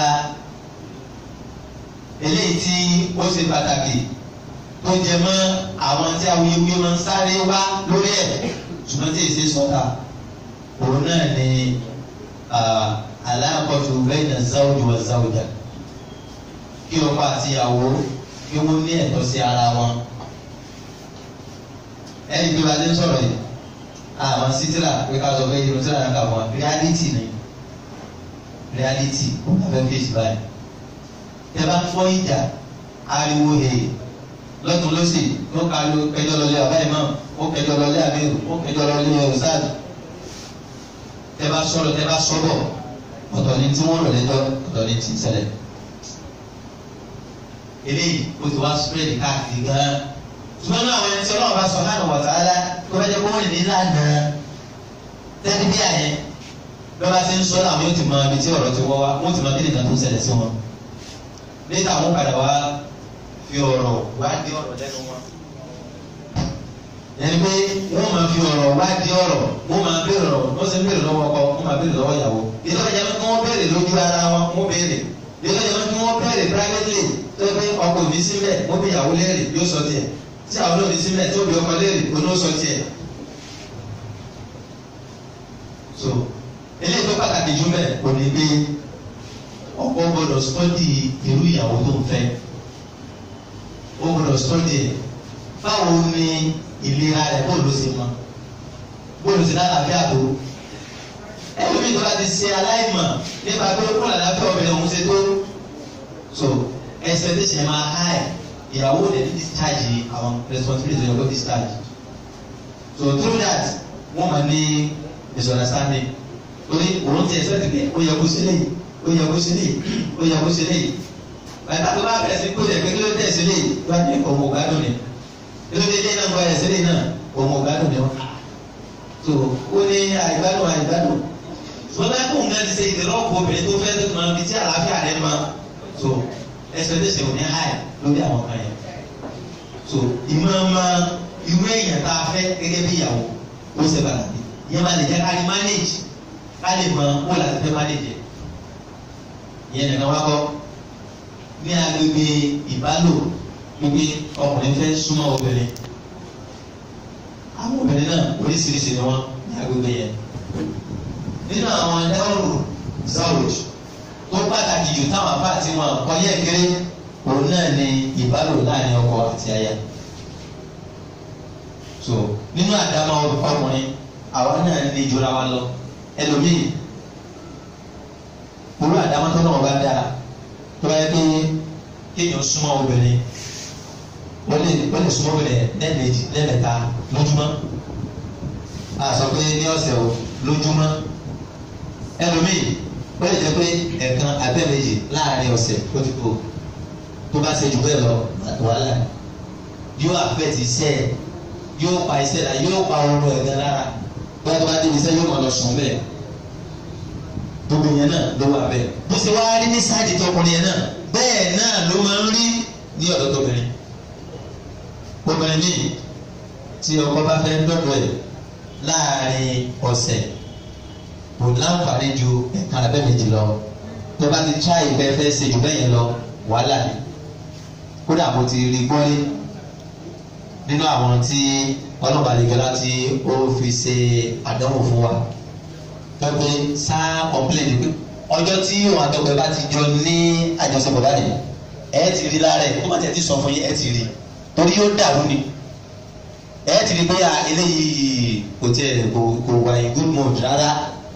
eléyìí tí ó ṣe pàtàkì tó jẹ mọ́ àwọn tí awuyewuye máa ń sáré wá lórí ẹ̀ ṣùgbọ́n tí èsì sọ́ta òun náà ni aláàkọ́tù bẹ́ẹ̀ ní záwùjọ wà záwùjà kí ọkọ àti ìyàwó kí wọ́n ní ẹ̀tọ́ sí ara wọn. ẹni bí wàá dé sọ̀rọ̀ yìí àwọn sítírà pé ká sọ pé irun tíra náà kà wọ́n reality ni reality abẹ́ fèsì báyìí. tẹ bá fọ́ ìjà ariwo he lọ́tún lọ́sì ó ká ló kẹjọ lọlé àbáyé náà ó kẹjọ lọlé àbẹ́rù ó kẹjọ lọlé ọ̀sáàdì. tẹ bá sọ̀rọ̀ tẹ bá sọ̀rọ̀ ọ̀tọ̀ ni tí wọ́n rọ̀ lẹ́jọ́ ọ̀tọ̀ ni tí ń ṣẹlẹ̀ eléyìí o ti wá spread káàkiri gan-an ṣùgbọ́n náà àwọn ẹni tí ọlọ́run bá sọ hánà wà sáárá tó bá jẹ́ kó wọ́n ní lánàá tẹ́lẹ̀ bí àyẹn bí wọ́n bá ti ń sọ làwọn yóò ti mọ ibi tí ọ̀rọ̀ ti wọ́ wá wọ́n ti mọ kí nìkan tó ń ṣẹlẹ̀ sí wọn níta àwọn padà wá fi ọ̀rọ̀ wá dé ọ̀rọ̀ lẹ́nu wọn ẹni pé wọ́n máa fi ọ̀rọ̀ wá dé ọ̀rọ̀ wọ́n máa béèrè ọ̀rọ̀ wọ́n sì ń béèrè lọ́wọ́ ọkọ wọ́n máa béèrè lọ́wọ́ ìyàwó ìjọba ìjọba kí wọ́n béèrè lójú ara wọn wọ́n béèrè ìjọba ìjọba kí wọ́n béèrè privately tó pé ọkọ òbí sílẹ̀ wọ́n bí ìyàwó léèrè yóò sọ tiẹ̀ tí àwọn olóòbí sílẹ̀ tó bí ọkọ léèrè oní ó sọ tiẹ̀. so eléyìí tó pàtàkì jù bẹ́ẹ̀ kò ní gbé ọkọ gbọ́dọ̀ sọ́dí irú ìyàwó tó ń fẹ́ ó gbọ́dọ̀ sọ́dí ẹ̀ báwo ni ìlera rẹ̀ bóòlù sí mọ́ bóòlù sí lálàáfíà tó ẹlòmíì tó bá ti ṣe aláìmọ̀ nípa pé kó làlàáfíà obìnrin òun ṣe tó so expectation máa high ìyàwó dey discharge àwọn responsibility dey go discharge so through that wọ́n máa ní misunderstanding torí òun ti expect pé ó yẹ kó sílẹ̀ ó yẹ kó sílẹ̀ ó yẹ kó sílẹ̀ bàtà tó bá bẹ̀rẹ̀ sí kó yẹ pé kí ló dé sílẹ̀ wá ní òun ògbádùn ni kí ló dé ilé náà gbọ́ ẹ̀ sílẹ̀ náà òun ògbádùn ni wọ́n so ó ní àìgbádùn àìgbádùn ṣùgbọ́n bá kóun náà ti ṣe ìdílọ́pọ̀ obìnrin tó fẹ́ tó máa fi tí àlàáfíà rẹ̀ máa so expectation ò ní high lórí àwọn kan yẹn so ìmọ̀ ọmọ irú èèyàn tá a fẹ́ gẹ́gẹ́ bí ìyàwó ó ṣe pàtàkì ìyẹn máa lè jẹ́ ká lè manage ká lè mọ wọ́n láti fẹ́ manage ẹ̀ ìyẹn nìkan wá kọ́ ní agbègbè ìbálò gbogbo ọkùnrin fẹ́ súnmọ́ obìnrin àwọn obìnrin náà oríṣiríṣi ni wọ́n ní agbègbè yẹn nínú àwọn ẹrù zawoj tó pàtàkì jù táwọn apá àti wọn kọyẹ kéré òun náà ni ìbálò láàrin ọkọ àti aya so nínú àdámọ̀ ọkùnrin àwa náà ní ìjọra wa lọ ẹlòmíì olú àdámọ̀ tó náà bá dáa tó bá yẹ pé kéèyàn súnmọ́ obìnrin wọ́n lè wọ́n lè súnmọ́ obìnrin lẹ́ẹ̀mejì lẹ́ẹ̀mẹ́ta lójúmọ́ a sọ pé ní ọ̀sẹ̀ o lójúmọ́ ẹlòmíì wọ́n lè jẹ́ pé ẹ̀ẹ̀kan abẹ́ẹ̀mejì láàrin ọ̀sẹ̀ ó ti kó tó bá ṣe jù bẹ́ẹ̀ lọ wàhálà yóò àfẹ́tì iṣẹ́ ẹ̀ yóò pa iṣẹ́ la yóò pa ọrùn ẹ̀ gan lára bóyá tó bá débi iṣẹ́ yóò máa lọ sùn bẹ́ẹ̀ gbogbo yẹn náà ló wà bẹ́ẹ̀ bó ṣe wá rí ní sáàdì tọkùnrin yẹn náà bẹ́ẹ̀ náà ló máa ń rí ní ọ̀dọ̀ tóbìnrin obìnrin míì tí ọkọ bá fẹ́ dọ́dọ̀ ẹ̀ láàrin ọ̀sẹ̀ kò láǹfààní ju ẹ̀ka abẹ́mẹ̀jì lọ tó bá ti tíráì bẹ́ẹ̀ fẹ́ ṣe jù bẹ́ẹ̀ yẹn lọ wàhálà ni kódà mo ti rí gbọ́lé nínú àwọn tí ọlọ́ba àdìgbẹ́lá tí ó fi ṣe àdánwò fún wa pẹ́pẹ́ sáà kọ́mpléènì pé ọjọ́ tí òun àtọ́gbẹ́ bá ti jọ ní àjọṣepọ̀ báyìí ẹ ti rí lára ẹ̀ kó má tẹ̀ ti sọ fún yín ẹ ti rí torí yóò dàrú ni ẹ ti rí bóyá eléyìí kò tiẹ̀ kò kò wà in good mood rárá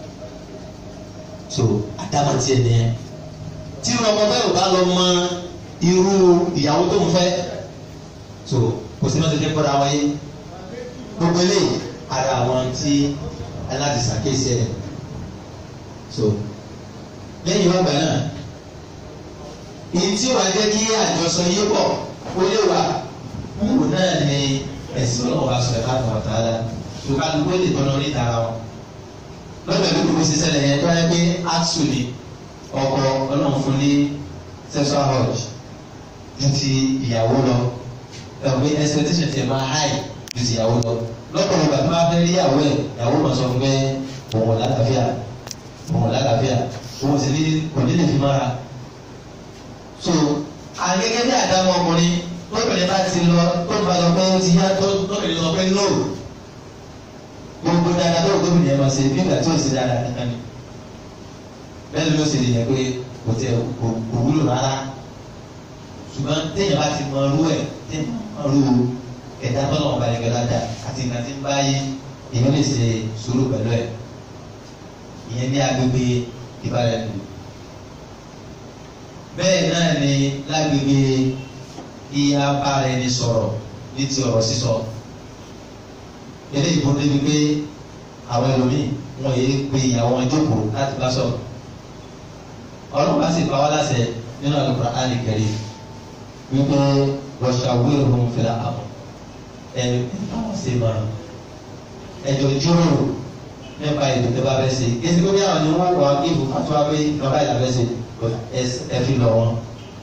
so àdámọ̀ tiẹ̀ nìyẹn tí ọmọ bẹ́ẹ̀ ò bá lọ mọ irú ìyàwó tó ń fẹ́ so kò sí náà tètè kọ́ra wáyé gbogbo eléyìí ara àwọn tí aláti ṣàkíyèsí ẹ̀ so lẹ́yìn wàgbà náà èyí tí wàá jẹ́ kí àjọsọ yé pọ̀ ó lè wà wò náà ni ẹ̀sìn ọlọ́wọ́ aṣọ ẹ̀ka àtàwọn àtàlà tó kálukú lè tọ́nà ní ìtara wọn lọ́gbẹ̀ẹ́ bí kò ṣiṣẹ́ lẹ́yìn tó yẹ pé actually ọkọ ọlọ́run fún ní sexual urge ju ti ìyàwó lọ ẹ̀wọ̀n expectation ti máa high ju ti ìyàwó lọ lọ́pọ̀lọpọ̀ ìgbà tó bá fẹ́ rí ìyàwó ẹ̀ ìyàwó máa sọ fún pé òun lálàáfíà òun lálàáfíà òun sì ní kò ní lè fi mára so àgẹ́gẹ́ bí àdámọ́ ọkùnrin lóbìnrin bá ti lọ tó bá lọ pé ó ti yá tó lóbìnrin lọ pé no gbogbo dáadáa tó gómìnà ẹ̀ máa ṣe bí ìgbà tí ò sí dáadáa kankan ni bẹ́ẹ̀ ló ṣe lè yẹ pé kò tẹ kò wúlò rárá ṣùgbọ́n téèyàn bá ti mọ irú ẹ̀ téèyàn mọ irú ẹ̀dá tọ́nà ọba ẹ̀gẹ́ dáadáa àti ìgbà tí ń bá yé èèyàn lè ṣe sùúrù pẹ̀lú ẹ̀ ìyẹn ní agbègbè ìbáraẹnìlú bẹ́ẹ̀ náà ni lágbègbè ìyá bára ẹni sọ̀rọ̀ ní ti ọ̀rọ̀ sísọ eléyìí bó débi pé àwọn ẹlòmíì wọn yéé pe ìyàwó wọn jókòó láti bá sọ̀rọ̀ ọlọ́run bá sì pa wá láṣẹ nínú Al-Qur'ani Karim wípé washawirhum fil amr ẹni báwọn ṣe máa ẹjọ́ jíròrò nípa ètò tó bá fẹ́ ṣe èsì kó bí àwọn ni wọ́n wà kí ìbùkún tó wá pé bàbá ìlà fẹ́ ṣe ẹ fi lọ wọn.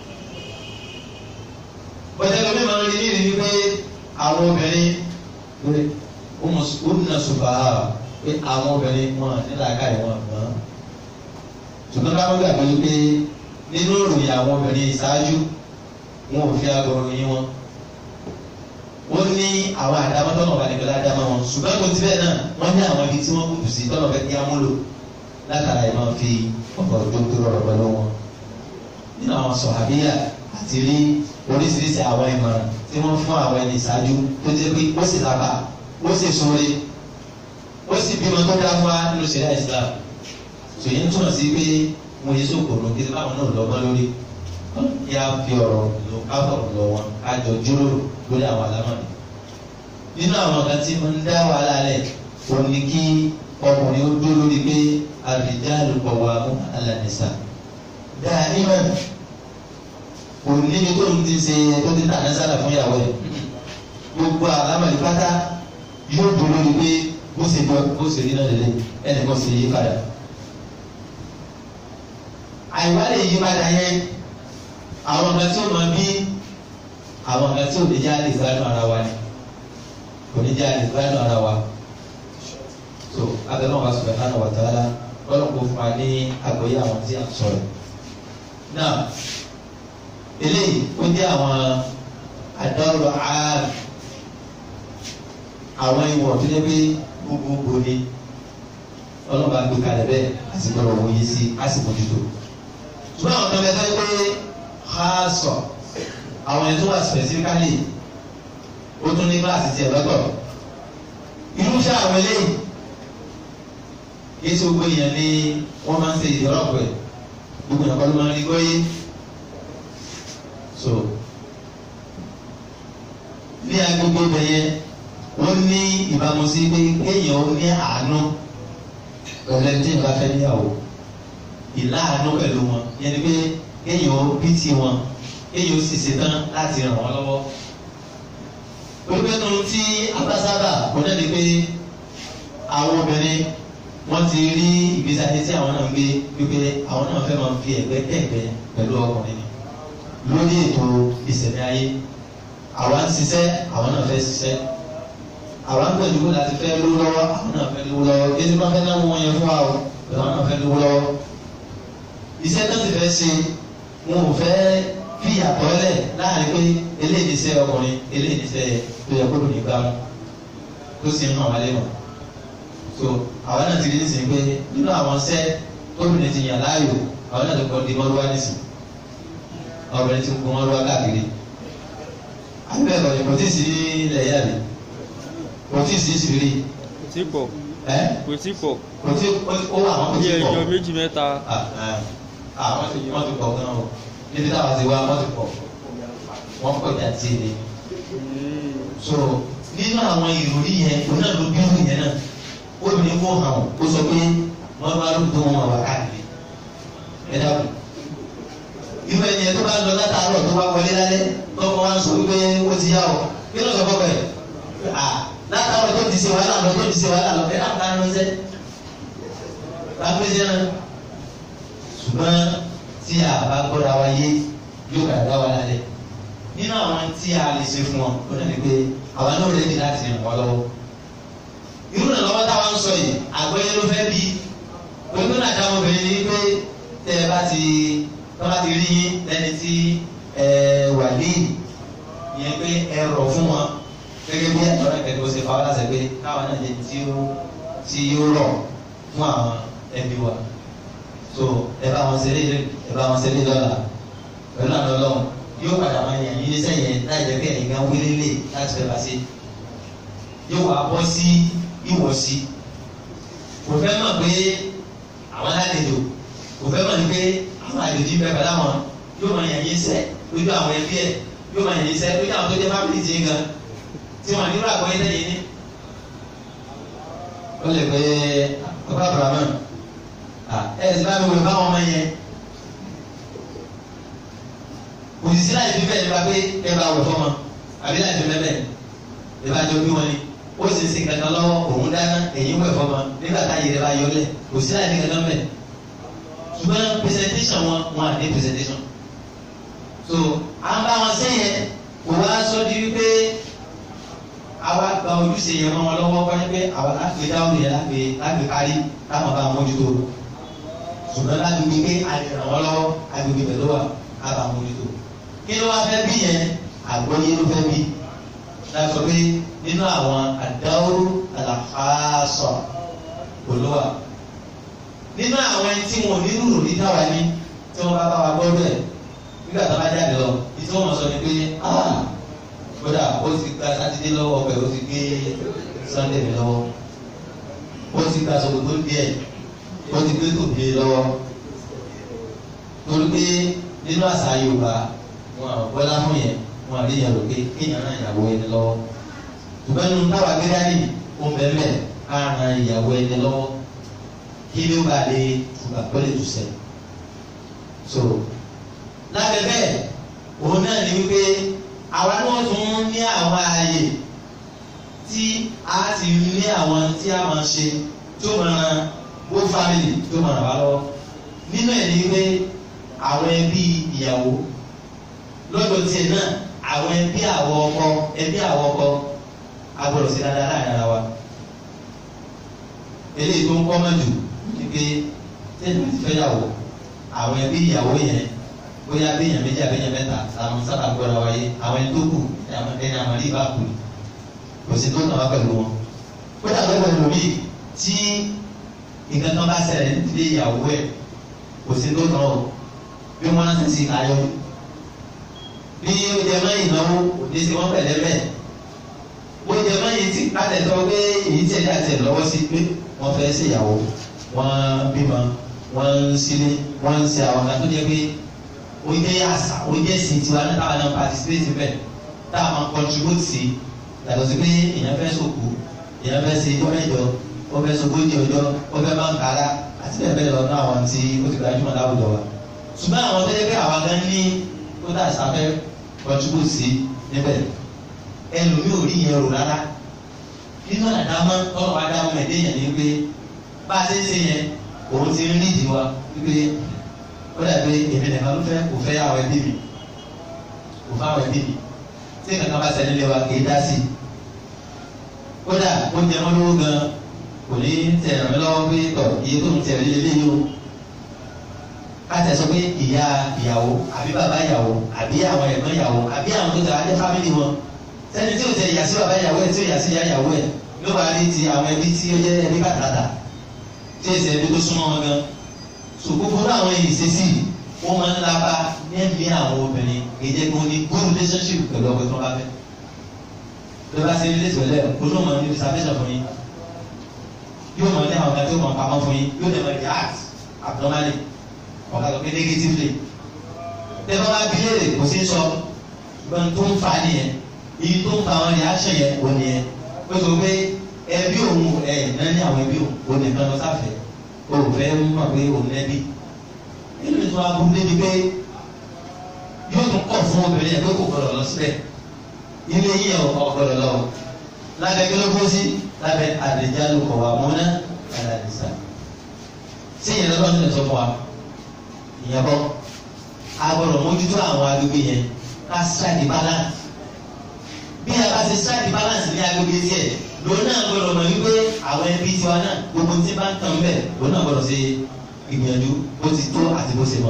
bọ́sẹ̀ lómi máa ń rí ní ìrírí pé àwọn obìnrin ó nà ṣùgbọ́n pé àwọn obìnrin wọn nílà káyọ̀ wọn mọ́. ṣùgbọ́n káwọn gbàgbé pé nínú ìròyìn àwọn obìnrin ìṣáájú wọn ò fi aago ròyìn wọn. wọ́n ní àwọn àdámọ́ tọ́nà ọba nìkan ládámọ́ wọn ṣùgbọ́n kò tí bẹ́ẹ̀ náà wọ́n ní àwọn ibi tí wọ́n kùtù sí tọ́nà fẹ́ kí á múlò látara ẹ̀ máa fi ọkọ̀ tó tó rọrọ̀ pẹ̀lú wọn. nínú àwọn sọ̀hábíyà àti rí oríṣiríṣi àwọn ìmọ̀ràn tí wọ́n fún àwọn ẹni ìṣáájú tó jẹ́ pé ó sì lábà ó sì súnre ó sì bímọ tó dá fún wa nínú ṣẹ̀ríà Islam sòyí ń túmọ̀ sí pé wọ́n yé sòkòrò kí báwọn náà lọ́gbọ́n lórí yá fi ọ̀rọ̀ lọ káfọ̀rọ̀ lọ wọn kájọ jíròrò lórí àwọn àlámọ̀ni. nínú àwọn kan tí mo ń dá wàhálà lẹ̀ ò ní kí ọkùnrin ó dúró lórí pé ar-rijalu qawwamuna 'ala an-nisa. dánímọ̀ kò níbi tó ń ti ṣe tó ti tà nẹ́sàlà fún ìyàwó ẹ̀. gbogbo àlámọ̀ni pátá yóò dúró lórí pé bó ṣe jọ bó ṣe rí náà lélẹ̀ ẹnì kan sì yí padà. àìwá lè yí padà yẹn àwọn ọ̀gá tí ó máa bí àwọn ọ̀gá tí ò ní já lè gbádùn ara wa ni kò ní já lè gbádùn ara wa. so abẹ́rẹ́ wọn subhanahu wa ta'ala lọ́nà kó fún wa ní àgbọ́yé àwọn tí a ń sọ̀rọ̀. náà eléyìí ó jẹ́ àwọn àdọ́rọ̀ ààrùn àwọn ìwọ̀ tó jẹ́ pé gbogbogbò ni ọlọ́ba gbé kalẹ̀ bẹ́ẹ̀ àti gbọ́dọ̀ wòye sí àti mójútó. ṣùgbọ́n àwọn kan bẹ fẹ́ pé ha sọ àwọn ẹni tó wà specifically ó tún ní kíláàsì tiẹ̀ lọ́tọ̀. irúfẹ́ àwọn eléyìí yéésù gbogbo èèyàn ni wọ́n máa ń ṣe ìdọ́rọ̀ pẹ̀ gbogbo èèyàn kọ́ ló máa ń rí gbóyè. so ní agbègbè bẹ̀yẹ wọ́n ní ìbámu sí pé kéèyàn ó ní àánú pẹ̀lú ẹni tí ìbá fẹ́ níyàwó ìláàánú pẹ̀lú wọn yẹn ni pé kéèyàn ó bí ti wọn kéèyàn ó sì ṣetán láti ràn wọ́n lọ́wọ́. pípẹ́ nu tí abásábà kò náà ni pé àwọn obìnrin wọ́n ti rí ìgbésí ayé tí àwọn náà ń gbé wípé àwọn náà fẹ́ máa fi ẹ̀gbẹ́ tẹ̀gbẹ́ pẹ̀lú ọkùnrin ni lórí ètò ìṣẹ̀lẹ̀ ayé àwa ń ṣiṣẹ́ àwọn náà fẹ́ ṣiṣẹ́ àwọn gbẹ̀dú kó láti fẹ́ lówó lọ́wọ́ àwọn náà fẹ́ lówó lọ́wọ́ kí ẹni bá fẹ́ náwó wọn yẹn fún wa o àwọn náà fẹ́ lówó lọ́wọ́. iṣẹ́ tó ti fẹ́ ṣe wọn ò fẹ́ fi àtọ́lẹ̀ láàrin pé eléyìí ní iṣẹ́ ọkùnrin eléyìí ní iṣẹ́ tó yẹ kó lò ní gbàmù tó sì ń hàn wálé wọn. so àwọn náà ti rí nísìnyí pé nínú àwọn iṣẹ́ tóbìnrin ti yàn láàyò àwọn náà ti kọ́ di mọ́lúwá nísìnyí ọbẹ̀rẹ̀ ti ń kó mọ́lúwá káàkiri àbí ẹ̀kọ́ ni kò tí ì sí ilẹ̀ yá mi kò tí ì sí ìsìrí. kò tí pọ̀ ẹ kò tí pọ̀ kò tí ó wà wọn kò bí tí pọ̀. ẹjọ́ méjì mẹ́ta àwọn ti wọ́n ti pọ̀ gan o níbi táwọn ti wá wọ́n ti pọ̀ wọ́n pọ̀ jà tí èlé. so nínú àwọn ìròrí yẹn òun náà ló bírú yẹn náà ó ní kó hàn ó sọ pé wọ́n bá ló tó wọn wà káàkiri ẹ dákun irú ẹni yẹn tó bá lọ látàárọ̀ tó bá wọlé lálẹ́ tọkọ wa ń sọ wípé ó ti yá o kí ló sọ fọkọ yẹ látàárọ̀ tó ti ṣe wàhálà lọ tó ti ṣe wàhálà lọ ẹ náà ká ránṣẹ́ lápẹ́sẹ̀ náà ṣùgbọ́n tí a bá gbọ́dọ̀ wa yé yóò kàdá dá wa lálẹ́ nínú àwọn tí a lè ṣe fún wọn ó dàbí pé àwa náà lè di láti ràn wọ́n lọ́wọ́ irú ìrànlọ́wọ́ táwa ń sọ yìí àgbẹ̀yẹ ló fẹ́ bí pẹ̀lú náà dáhùn obìnrin ní pé tẹ́ ẹ bá ti tọ́ bá ti rí yín lẹ́ni tí ẹ wà ní ìyẹn pé ẹ rọ̀ fún wọn gẹ́gẹ́ bí ọ̀rẹ́ kẹ́kẹ́ ó ṣe fa wọ́n láṣẹ pé káwọn náà jẹ́ tí ó tí ó rọ̀ fún àwọn ẹbí wa so ẹ bá wọn ṣeré ẹ bá wọn ṣeré lọ́la pẹ̀lú àná ọlọ́run yóò padà máa yàn yín níṣẹ́ yẹn láì jẹ́ pé ẹ̀yin gan wílé lè láti fẹ́ bá ṣe yóò wá bọ́ sí ìwọ̀sí kò fẹ́ mọ̀ pé àwọn alálejò kò fẹ́ mọ̀ ní pé àwọn àlejò bẹ́ẹ̀ pẹ̀lú àwọn yóò máa yàn yín sẹ́ lójú àwọn ẹbí ẹ̀ yóò máa yàn yín sẹ́ lójú àwọn tó jẹ́ fámìlì tí ń gan tí wọ́n nílò àgbọ̀yé tẹ̀yìn ní. ó lè pe ọba abrahamu ẹ ẹ sì bá mi wò báwọn ọmọ yẹn òsìsí láì fi bẹ́ẹ̀ nípa pé ẹ bá wọ̀ fọ́mọ àbí láì fi bẹ́ẹ̀ ẹ bá jọ bí wọn ni ó sì ń sin kankan lọ́wọ́ òun dáná èyí wẹ̀ fọ́mọ nígbà táyé rẹ bá yọ lẹ̀ òsìsí láì fi kankan bẹ́ẹ̀ ṣùgbọ́n presentation wọn wọn à ní presentation so à ń bá wọn sẹ́yìn kò wá sọ di wípé àwa gba ojúṣe yẹn mọ́ wọn lọ́wọ́ wáyé pé àwa láti dáhùn yẹn láti láti kárí táwọn bá mójútó ṣùgbọ́n láti wí pé a lè ràn wọ́n lọ́wọ́ agbègbè pẹ̀lú wa ká bá mójútó kí ló wá fẹ́ bí yẹn àgbọ́yé ló fẹ́ bí láti sọ pé nínú àwọn àdáwó àlàfáàsọ olówà nínú àwọn ẹni tí wọn ò ní rúrò ní táwa ní tí wọn bá bá wa gbọ́ bẹ́ẹ̀ nígbà tó bá jáde lọ ìtí wọn mọ̀ sọ ni pé ah kódà ó ti gba sátidé lọ́wọ́ ọbẹ̀ ó ti gbé sunday mi lọ́wọ́ ó ti gba sọ̀gbọ̀gbọ̀ díẹ̀ ó ti gbé tòbí lọ́wọ́ torí pé nínú àṣà yorùbá wọn àwọn bọ́lá fún yẹn wọn àrí yẹn lókè kéèyàn náà ìyàwó ẹni lọ́wọ́ ṣùgbọ́n nínú táwa gbé dání ó bẹ̀rẹ̀ ká ran ìyàwó ẹni lọ́wọ́ kí ló bá lè tùgbà pẹ́lẹ́ tù sẹ́ so lábẹ́ bẹ́ẹ̀ òun náà ní wípé àwa náà tún ní àwọn ààyè tí a ti ní àwọn tí a máa ṣe tó máa bó family tó máa ràn wá lọ́wọ́ nínú ẹ̀ ní pé àwọn ẹbí ìyàwó lọ́dọ̀ tiẹ̀ náà àwọn ẹbí àwọ̀ ọkọ ẹbí àwọ̀ ọkọ agbọ́dọ̀ sí dáadáa láàrin ara wa eléyìí tó ń kọ́ mọ́jù ni pé tẹ́lẹ̀ ti fẹ́ yàwó àwọn ẹbí ìyàwó yẹn bóyá béèyàn méjì àbẹ́yẹn mẹ́ta làwọn sábà gbọ́dọ̀ wáyé àwọn ẹni tó kù ẹni àmọ́ ní ìbá kù kò sí tó kàn wá pẹ̀lú wọn kódà lọ́wọ́ ẹlòmíì tí nǹkan kan bá ṣẹlẹ̀ nídìí ìyàwó ẹ̀ kò sí tó kàn ó bí wọ́n rántí sí ayọ́ bí ó jẹ mọ́ ìnáwó òde sí wọ́n pẹ̀lẹ́ bẹ́ẹ̀ ó jẹ mọ́ yìí tí láti sọ pé èyí tí ẹ̀dá tẹ̀ lọ́wọ́ sí pé wọ́n fẹ́ ṣèyàwó wọ́n bímọ wọ́n ń sílé wọ́n ń ṣe àwọn kan tó jẹ́ pé ó jẹ́ àṣà ó jẹ́ sìn tiwa náà táwọn náà participate bẹ́ẹ̀ táwọn máa contribute sí yàtọ̀ sí pé èèyàn fẹ́ sòkú èèyàn fẹ́ ṣe ọjọ́ mẹ́jọ ó fẹ́ sogójì ọjọ́ ó fẹ́ máa ń kára àti bẹ́ẹ̀ bẹ́ẹ̀ lọ náà àwọn tí ó ti gbajúmọ̀ láwùjọ wa ṣùgbọ́n àwọn tó yẹ pé àwọn gan ní tó dà sáfẹ́ contribute sí níbẹ̀ ẹlòmíì ò rí yẹn rò rárá nínú àdámọ́ tọ́lọ̀ àdámọ́ ẹ̀dẹ́ yẹn ni pé bá a ṣe ń ṣe yẹn òun ti ń rídìí wa wípé ó dàbí èmi nìkan ló fẹ́ kò fẹ́ àwọn ẹbí mi kò fẹ́ àwọn ẹbí mi tí kankan bá ṣẹlẹ̀ lé wa kì í dá sí i kódà ó jẹ mọ́ lówó gan kò ní tẹ̀ ràn mí lọ́wọ́ pé tọ̀ iye tó ń tẹ̀ lé lé yìí o ká tẹ̀ sọ pé ìyá ìyàwó àbí bàbá ìyàwó àbí àwọn ẹ̀gbọ́n ìyàwó àbí àwọn tó tẹ̀ wá jẹ́ fámìlì wọn sẹ́ni tí ò tẹ̀ ìyá sí bàbá ìyàwó ẹ̀ tí ò yà sí ìyá ìyàwó ẹ̀ ló wà ní ti àwọn ẹbí tí ó jẹ́ ẹbí bàtàtà tí èsì ẹbí tó súnmọ́ wọn gan so gbogbo àwọn èyí ìṣesí wọn máa ń lába ní ẹ̀mí àwọn obìnrin èdè kí wọn ní good relationship pẹ̀lú ọkọ tó bá fẹ́ bí wọ́n bá ṣe relate pẹ̀lú ẹ̀ kó ló máa ní reservation fún yín yóò máa ní àwọn kan tó máa pamọ́ fún yín yóò dẹ̀ máa react abnormally ọ̀gá tó pé negatively tẹ́ bá bá bí léèrè kò sí sọ gbọ́n tó ń fa nìyẹn iye tó ń fa àwọn reaction yẹn wò nìyẹn ó sọ pé ẹbí òun ẹ̀ náà ní àwọn ẹbí òun òun nìkan lọ sáfẹ́ òun fẹ́ mọ̀ pé òun lẹ́bí nínú ìtura burú débi pé yóò tún kọ̀ fún obìnrin yẹn pé kò gbọdọ̀ lọ síbẹ̀ ilé yìí ọ̀ gbọdọ̀ lọ lábẹ́ kí ló kó sí lábẹ́ àdèjálù kọ̀ wà múná àdàdìsá sí ìyẹn lọ́dọ̀ ní ìtọ́ fún wa ìyẹn bọ́ a gbọdọ̀ mójútó àwọn agbègbè yẹn ká strike balance bí a bá ṣe strike balance ní agbègbè tiẹ̀ lòun náà gbọdọ̀ mọ̀ wípé àwọn ẹbí tiwa náà gbogbo tí bá ń tàn bẹ́ẹ̀ lòun náà gbọdọ̀ ṣe ìgbìyànjú bó ti tó àti bó ṣe mọ.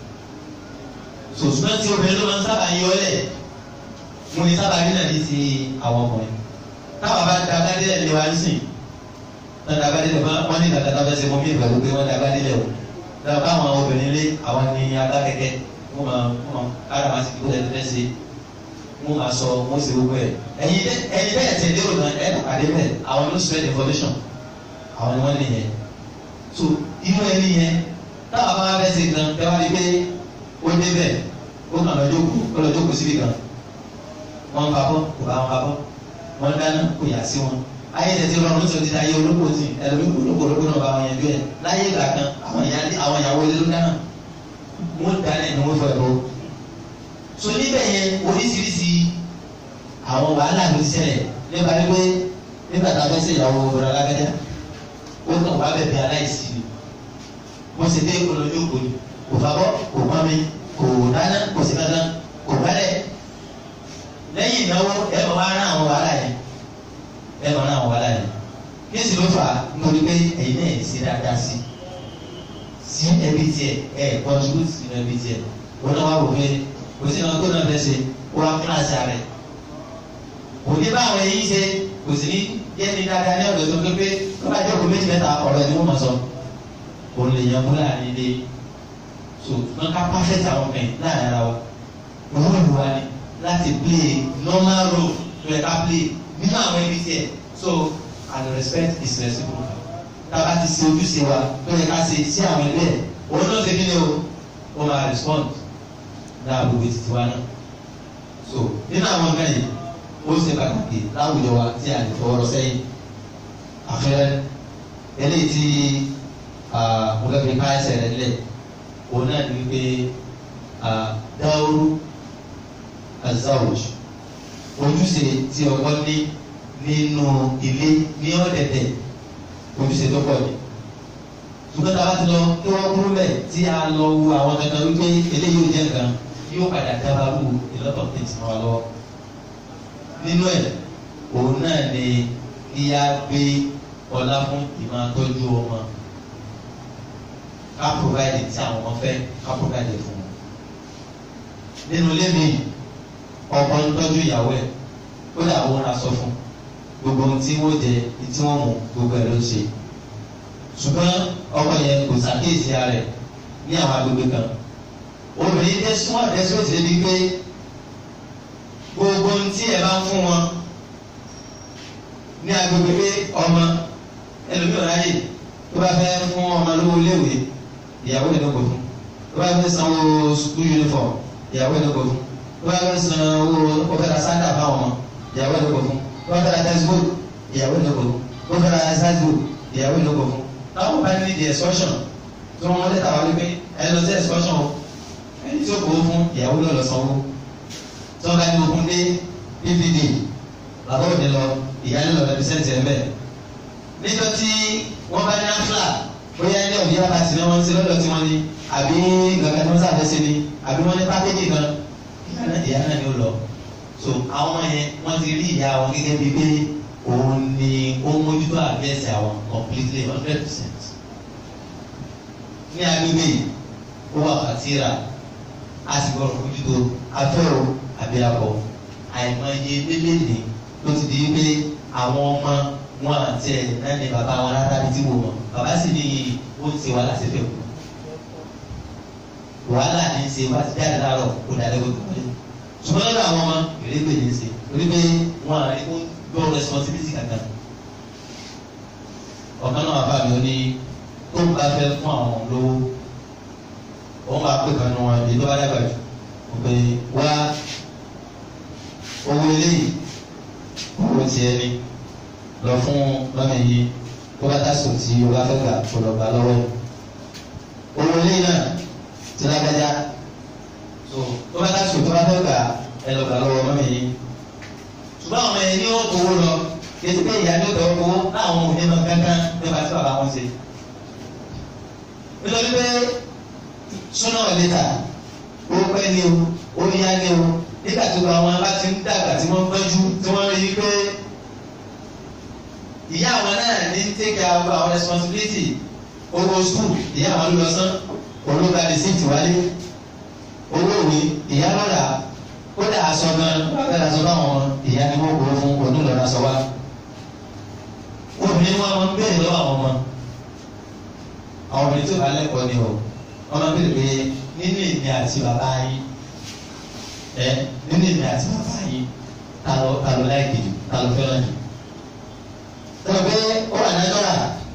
sòṣùnà tí obìnrin ló máa ń sábà yọ ọ́lẹ̀ mo ní sábà rí náà ní ti àwọn ọkùnrin. táwọn bá dàgbà délẹ̀ lé wa nísìn náà dàgbà délẹ̀ wọ́n ní dàgbà dàgbà ṣe mọ́ mí ìgbàlú pé wọ́n dàgbà délẹ̀ o. dàgbà àwọn obìnrin lé àwọn ní agbá kẹ̀kẹ́ wọ́n máa wọ́n máa kára máa sì kí wọ́n fẹ́ ṣe wọ́n máa sọ wọ́n ṣe gbogbo ẹ̀. ẹ̀yin ẹ̀yin bẹ́ẹ̀ tẹ̀ lérò náà ẹ̀ pàdé bẹ́ẹ̀ àwọn ló spread information àwọn ni wọ́n nìyẹn. so inú ẹni yẹn táwọn bá fẹ́ ṣe gan ẹ wá rí pé ó débẹ̀ ó kàn lọ jókòó ó lọ jókòó síbi kan wọ́n bá bọ́ kò bá wọn bá bọ́ wọ́n dáná kò yà sí wọn ayé tẹ̀sí rọrùn ó ti di ayé olóko sí ẹlòmíì olóko olóko náà bá wọn yẹn jó ẹ láyé ìgbà kan àwọn ìyàwó ilé ló dáná wọ́n dáná ni wọ́n fọ ẹ̀rọ so níbẹ̀ yẹn oríṣiríṣi àwọn wàhálà ló ti ṣẹlẹ̀ nípa wípé nígbà tá a fẹ́ ṣe ìyàwó ọ̀rọ̀ alágbẹ́dá ó kàn wá bẹ̀bẹ̀ aláìsí ni wọ́n ṣe dé olójú kò ní kò fabọ́ kò pọ́nmi kò dáná kò sí kankan kò gbálẹ̀ lẹ́yìn ìnáwó ẹ máa wá rán àwọn wàhálà yẹn ẹ máa rán àwọn wàhálà yẹn kí sì ló fà á nítorí pé ẹ̀yin náà ṣe dáadáa sí sí ẹbí tiẹ̀ ẹ contribute sí ẹbí tiẹ̀ wọn náà wá wò pé kò sí ìnáwó tó náà fẹ́ ṣe kó wá kíláàsì rẹ̀ kò ní báwọn ẹyin ṣe kò sí ní yẹ́ ní dáadáa ní ọ̀dọ̀ tó pé tó bá jókòó méjì mẹ́ta ọ̀rọ̀ ẹ̀ ni wọ́n mọ̀ sọ òun lè yan múlá nílé so wọn ká pàfẹ́tì àwọn kan láàrin ara wa òun lù wá ní láti play normal role tó yẹ ká play nínú àwọn ẹbí tiẹ̀ so and respect is reciprocal tába ti ṣe ojúṣe wa tó yẹ ká ṣe sí àwọn ẹgbẹ́ ẹ̀ òun náà ṣe kí ni o ó máa respond náà gbogbo títí wa náà so nínú àwọn ọ̀gá yìí ó ṣe pàtàkì láwùjọ wa tí a lè fọwọ́rọ́ sẹ́yìn àfẹ́rẹ́ eléyìí tí mo fẹ́ fi ká ẹsẹ̀ rẹ̀ lẹ̀ òun náà ní wípé dáwúrú azawuj ojúṣe tí ọkọ ní nínú ilé ní ọ̀dẹ̀dẹ̀ ojúṣe tó pọ̀ ni ṣùgbọ́n tá a bá ti lọ kí wọ́n kúrú bẹ̀ tí a lọ wo àwọn kankan wípé eléyìí ò jẹ́ nǹkan yóò padà dábàrú ìlọ́tọ̀ tẹ̀sí wọn lọ́wọ́ nínú ẹ̀ òun náà ni kí a gbé ọlá fún ìmọ̀ àtọ́jú ọmọ ká provide tí àwọn ọmọ fẹ́ ká provide fún wọn. nínú ilé mi ọkọ ń tọ́jú ìyàwó ẹ̀ ó dà wọ́n ra sọ fún gbogbo ohun tí wọ́n jẹ tí wọ́n mú gbogbo ẹ̀ ló ṣe ṣùgbọ́n ọkọ yẹn kò ṣàkíyèsí ara rẹ̀ ní àwọn agbègbè kan obìnrin tẹ súnmọ́ ẹ̀sọ́ ti di pé gbogbo ohun tí ẹ bá ń fún wọn ní agbègbè pé ọmọ ẹlòmíràn ráyè tó bá fẹ́ fún ọmọ lówó léwé ìyàwó ẹ̀ lóko fún tó bá fẹ́ sanwó school uniform ìyàwó ẹ̀ lóko fún tó bá fẹ́ sanwó ọ̀fẹ́ra sáńdà fáwọn ọmọ ìyàwó ẹ̀ lóko fún tó bá fẹ́ra textbook ìyàwó ẹ̀ lóko fún tó bá fẹ́ra exercise ìyàwó ẹ̀ lóko fún táwọn bá ní di excursion tí wọ́n lé tàwọn wípé ẹ lọ sí excursion o ẹni tí ó kó fún ìyàwó lọ lọ sanwó tí wọ́n bá ní okun dé pvd bàbá òde lọ ìyá lọ rẹpísẹ́ǹtì ẹ̀ bẹ́ẹ̀ níjọ́ tí wọ́n bá ní afla bóyá ní ọ̀bí abàtì náà wọ́n ti lọ́dọ̀ tí wọ́n ní àbí gàgà tí wọ́n sábẹ́ sí ni àbí wọ́n ní pákéjì kan ìyá náà ni ó lọ so àwọn yẹn wọ́n ti rí ìyá wọn gẹ́gẹ́ bíi pé òun ni ó mójútó àbẹ́sẹ̀ àwọn completely hundred percent ní agbègbè yìí ó wà kàtírà a sì gbọ́dọ̀ mójútó afẹ́rò àbíyakọ àìmọye lélẹ́lẹ́ ló ti di pé àwọn ọmọ wọn àti ẹ̀ náà ní bàbá wọn rárá bí tí wò mọ̀ bàbá sì ní ó ti wàhálà sí fẹ́ kú wàhálà ní í ṣe wá ti jáde láàárọ̀ kó dalẹ́ kó tó wọlé ṣùgbọ́n lọ́dọ̀ àwọn ọmọ ìrégbè ní í ṣe torí pé wọn àrí kó gbọ́ responsibility kankan ọ̀kan náà bá mi ó ní tó ń bá fẹ́ fún àwọn lówó wọ́n máa pè kan ní wọn èyí tó bá dàgbà jù wọ́n pè wá owó eléyìí owó tiẹ̀ ni lọ fún lọ́mọ yìí tó bá dásò tí o bá fẹ́ gbà kó lọ gbà lọ́wọ́ owó eléyìí náà ti lágbájá so tó bá dásò tó bá fẹ́ gbà ẹ lọ gbà lọ́wọ́ mọ́mọ yìí ṣùgbọ́n àwọn ẹni ní ó kówó lọ kí ẹ ti pé ìyá ní ó tọ́ kówó láwọn òun ní ma gángan nípa tí bàbá wọn ṣe nítorí pé sooner or later ó pẹ́ ní o ó yá ní o nígbà tó gba àwọn bá ti ń dàgbà tí wọ́n gbẹ́jú tí wọ́n rí i pé ìyá àwọn náà ní take care àwọn responsibility owó school ìyá àwọn ló lọ sán ológa receipt wálé owó òwe ìyá lọ́dà kódà aṣọ gan bàbá aṣọ báwọn ìyá ni wọ́n kó fún onílọ́dà aṣọ wa obìnrin wọn máa ń béèrè lọ́wọ́ àwọn ọmọ àwọn obìnrin tí ó bá lẹ́kọ̀ọ́ ni o wọ́n máa ń béèrè pé nínú èmi àti bàbá yín ẹ nínú èmi àti bàbá yín ta ló ta ló láìpẹ́ jù ta ló fẹ́ràn jù. sọ pé ó wà nájọ́ra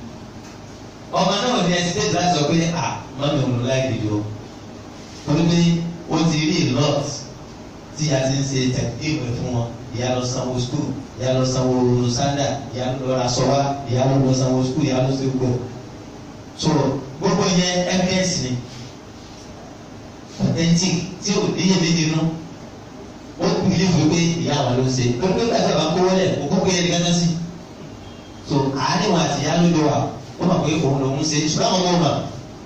ọmọ náà ní ẹsẹ̀ tẹ́tí láti sọ pé à mọ́mí òun ló láìpẹ́ jù o torí pé ó ti rí lot tí a ti ń ṣe tẹ̀kíìmù fún wọn ìyá lọ sanwó skul ìyá lọ sanwó sanda ìyá lọ ra sọwa ìyá lọ sanwó skul ìyá lọ sí gbogbo so gbogbo yẹn evidence ni authentic tí o níyẹn méjì nù ó bìlí fún pé ìyá àwọn ló ń ṣe pé pé kájà bá kówó lẹ̀ kó kókó yẹn nìkan sí so àárín wọn àti ìyá ló jọ wà ó mọ̀ pé òun lòún ṣe ṣùgbọ́n àwọn ọmọ ọmọ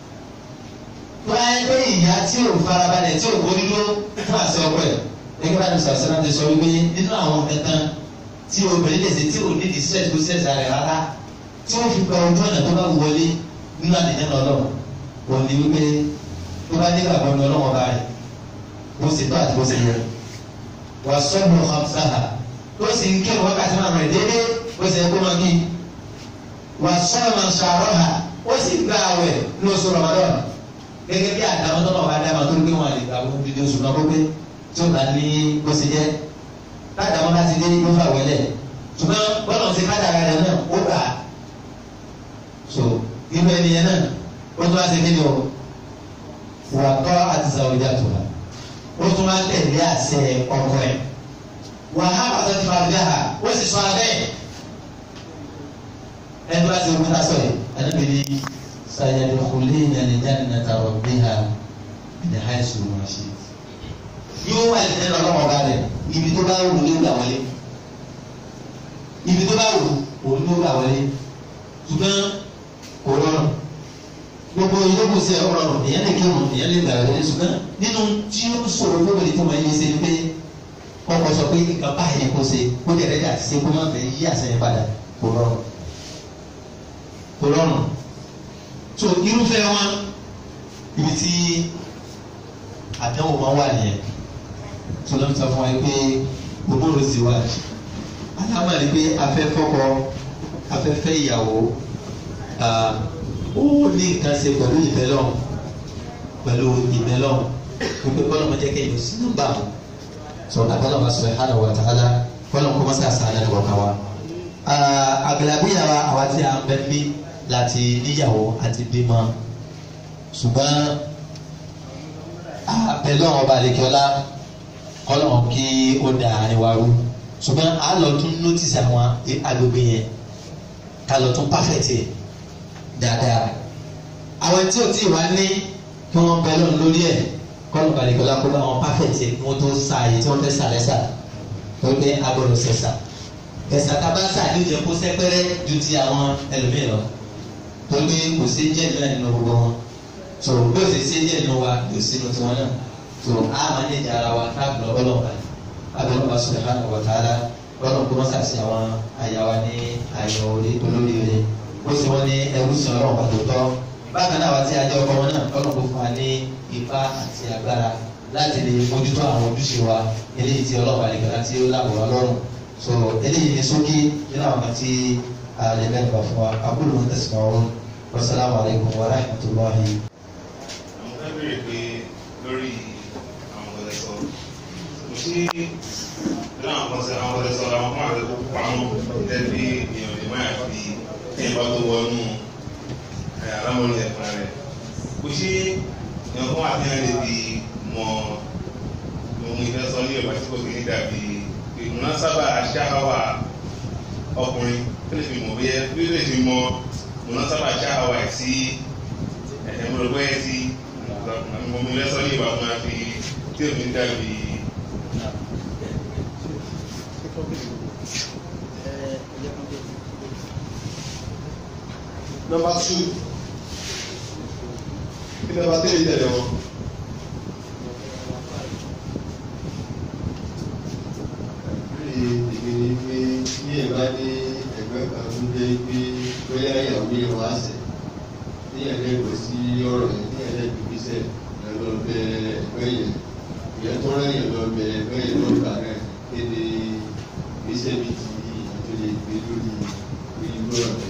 wáyé pé ìyá tí ò farabalẹ̀ tí ò gbóni ló fún àṣẹ ọkọ ẹ̀ gẹ́gẹ́ bá ní sàṣẹ náà ti sọ wípé nínú àwọn kankan tí obìnrin lè ṣe tí ò ní distress kó stress rẹ̀ rárá tí wọ́n fi gba ojú ọ̀nà tó bá wọlé nínú àdéhùn ọlọ́run kò ní wípé tó bá nígbà gbọ́dọ̀ ọlọ́run ọba rẹ̀ bó ṣe tó àti bó ṣe yẹ wà sọ́ọ̀bù hamsaha tó sì ń kírun wákàtí máa rẹ̀ déédéé bó ṣe kó máa kí wà sọ́ọ̀mù ṣàrọ́hà ó sì gba àwẹ̀ ní oṣù Ramadan gẹ́gẹ́ bí àdámọ́ tó náà bá dáma tó ń gbé wọn àlè gbà wọ́n dídí oṣù náà gbogbo tí ó bá ní bó ṣe jẹ́ ládàmọ́ bá ti dé ló fà wẹ́lẹ̀ ṣùgbọ́n bọ́lá ṣe kádàrá rẹ̀ náà ó gbà á so irú ẹni yẹn náà ó tún wá ṣe kíni o wà tọ́ àti sàwùjá tó wa ó tún wá tẹ̀lé àṣẹ ọkọ ẹ̀ wà á bàtà ti fa àbíyá ha ó sì sọ abẹ́ ẹni wá sí ogun tá a sọ yìí ẹni bìí ní sayadkhulina aljannata rabbiha min haythu ma shi'ta yóò wà ní ẹnu ọlọ́wọ́ ọba rẹ̀ ibi tó bá wù ní ìgbà wọlé ibi tó bá wù òun ló gbà wọlé ṣùgbọ́n kò rọrùn gbogbo ìyókù sí ọ̀rọ̀ rọrùn èèyàn lè kírun èèyàn lè gbà wọlé ṣùgbọ́n nínú tí ó sọ̀rọ̀ lóbìnrin tí wọ́n yé ṣe ni pé kọ́kọ́ sọ pé nǹkan báyìí ni kò ṣe kó dẹ̀rẹ́ dà sí kó má fẹ́ yí àṣẹyìn padà kò rọrùn kò rọrùn so irúfẹ́ wọn ibi tí àdánwò máa wà nìyẹn tó lọ́n sọ fún wa pé gbogbo rẹ̀ sì wà alámọ̀lẹ́ pé afẹ́ fọ́kọ afẹ́ fẹ́ ìyàwó ó ní nǹkan ṣe pẹ̀lú ìbẹ́lọ̀ pẹ̀lú ìbẹ́lọ̀ wípé kọ́lọ́ mọ̀ jẹ́ kẹ́ yóò sí nọ́mbà wọn so agbọ́dọ̀ bá subhanahu wa ta'ala kọ́lọ́ kó mọ́sá sáyà ní kọ̀ọ̀kan wa. àgbàlagbéyà wa àwa tí a ń bẹ́ bí láti níyàwó àti bímọ ṣùgbọ́n abẹ́lẹ́ ọba àlekíọ́lá kọ́lọ́ kí ó da àárín wa rú ṣùgbọ́n a lọ tún nọ́tìsì àwọn agbègbè yẹn ká lọ tún pàfẹ́tì dáadáa àwọn tí ò tí ì wá ní kí wọ́n bẹ lọ́nà lórí ẹ̀ kọ́lù balẹ̀kọ́lá kó bá wọn pàfẹ́tì kí wọ́n tó sa àyè tí wọ́n fẹ́ sà lẹ́sà tó gbé agbọ́dọ̀ sẹ̀sà ẹ̀sà tabasa ní ìjẹ́ kó sẹ́pẹ́rẹ́ ju ti àwọn ẹlòmíì lọ tó gbé kò sí jẹ́ ìlú ẹ̀nínú gbogbo wọn tó bí ó sì sí jẹ́ ìlú wa kò sínú tiwọn náà tó a máa ní ìjà ara wa káàkiri ọlọ́ọ̀bà abẹ́rẹ́ subhanahu wa ta'ala lọ́nà kó wọ́n sàṣì àwọn àyàwó ní àyẹ̀wò olóríire ó sì wọ́n ní ẹrú sí ọlọ́run pàtó tọ́ bákan náà wá sí ajọ́ ọkọ wọn náà lọ́nà kó fún wa ní ipá àti agbára láti lè mójútó àwọn ojúṣe wa eléyìí tí ọlọ́run àlekàlá tí ó lábọ̀ wá lọ́rùn so eléyìí ní sókè nínú àwọn kan tí a lè mẹ́rin bá fún wa abúlé wọn tẹ̀sán ọ̀run wasalaamu alaykum wa rahmatulahi. àwọn fẹ́ bèrè pé lórí àwọn ọ̀dẹ̀ sọ kò sí nínú àwọn ọ̀sẹ̀ àwọn ọ̀dẹ̀ sọ àwọn fún àwọn ẹ̀kọ́ pamọ́ tẹ́bí èèyàn lè máa fi ẹ̀yìn bá tó wọnú alámọ̀lẹ́ ẹ̀fọn rẹ̀ kò sí èèyàn fún àfihàn lè fi mọ ohun ìfẹ́ sọ ní ìgbà tí kò sí ní dàbí ìmúná sábà aṣááwá ọkùnrin tó lè fi mọ̀ bí ẹ bí ó lè fi mọ ìmúná sábà aṣááwá ẹ̀ sí ẹ̀ẹ́ mo rò pé ẹ ti mo mi lẹ́sọ́ ní ìwà máa fi tí o fi dàbí. Number two. Kí number three tẹ̀lé wọn? ìgbè ni pé ní ẹ̀bá ní ẹgbẹ́ kan ń gbé pé bóyá ìyàwó yẹn wá sẹ̀ ní ẹ̀lẹ́gbẹ̀ sí ọ̀rọ̀ yẹn ní ẹ̀lẹ́gbẹ̀ gbèsè ẹ̀ lọ bẹ ẹgbẹ́ yẹn ìyẹn tó rẹ̀ yẹn lọ bẹ ẹgbẹ́ yẹn lọ gbà rẹ̀ kéde gbèsè mi ti ìyàtọ̀ lè gbé lórí ìlú ọ̀rẹ́.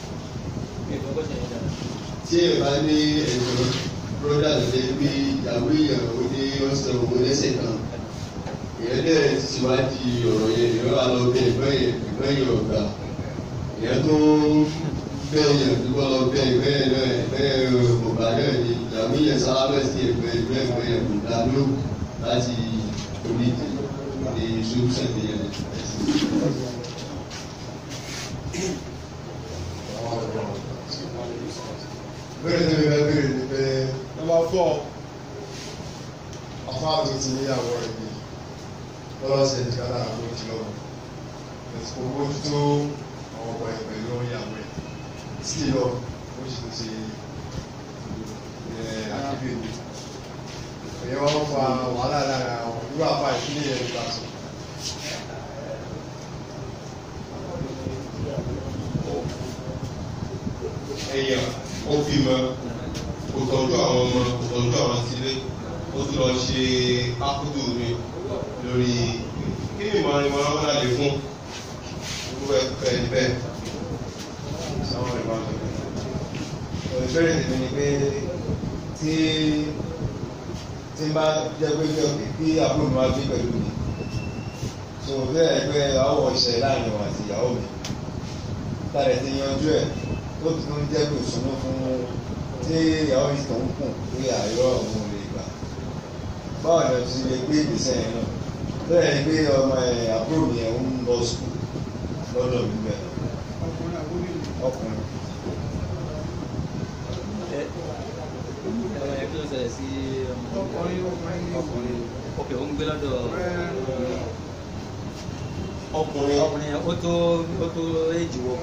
tí ẹ̀bá ní ẹ̀jọ̀ bróda lè gbé ìyàwó yẹn ó ní ọ̀sẹ̀ òun lẹ́sẹ̀ kan ìyẹn dẹ̀ ti ṣíwájú ọ̀rọ̀ yẹn ìyẹn wà lọ bẹ ẹgbẹ́ yẹn ẹgbẹ́ yẹn ọ̀gá ìyẹn tó bẹ́ẹ̀ yẹn tó bọ́ lọ bẹ ẹgbẹ́ yẹn náà ẹgbẹ́ yẹn ọ̀gá náà ni ìyàwó yẹn sálábẹ̀ sí ẹgbẹ́ ẹgbẹ́ ẹgbẹ́ yẹn kò dá ló láti onídìí ní solution ní yẹn. Bẹ́ẹ̀ ni bẹ́ẹ̀ bẹ́ẹ̀ ni bẹ́ẹ̀. Number four. Afá mi ti níyàwó rẹ̀ bí. Lọ́wọ́ ṣe ti ká dára ló ti lọ́wọ́. Ẹ̀sìn kò bójú tó àwọn ọkọ̀ ẹ̀ pẹ̀lú ìyàwó ẹ̀. Sí lọ, ó sì ti ẹ̀ akébèbè. Ẹ̀yẹ́ wọ́n fa wàhálà lára àwọn irú àfa ìpínlẹ̀ yẹn nípa sọ. èèyàn ó bímọ kò tọ́jú àwọn ọmọ kò tọ́jú àwọn sílé ó tún lọ ṣe ákúdù mi lórí kí ni ìmọ̀ ìmọ̀ ọmọ náà lè fún gbogbo ẹ̀kọ́ ẹ̀ bẹ́ẹ̀. Sáwọn ìbá mi. Ìbéèrè tèmi ni pé tí tí n bá jẹ́ pé kí àbúrò mi wá gbé pẹ̀lú mi. So bẹ́ẹ̀ pé àwọ̀ ìṣẹ̀lẹ̀ láàrin òun àti ìyàwó mi. Tàdé ti yanjú ẹ̀ tó ti tó ń jẹ́ pé ìṣúná fún tí ìyàwó yìí tó ń kùn pé àìrọ̀ òun ò lè gbà. Báwo ni o ti lè gbé ìgbésẹ̀ yẹn náà? Bẹ́ẹ̀ ni pé ọmọ ẹ̀ àbúrò mi ẹ̀ ń lọ sùkúl lọ́dọ̀ mi bẹ́ẹ̀. Ọkùnrin. ẹ̀rọ yẹn kí ló ṣẹlẹ̀ sí ọkùnrin ọkùnrin ok ó ń gbé lọ́dọ̀ ọkùnrin ọkùnrin yẹn ó tó ó tó éjì wo.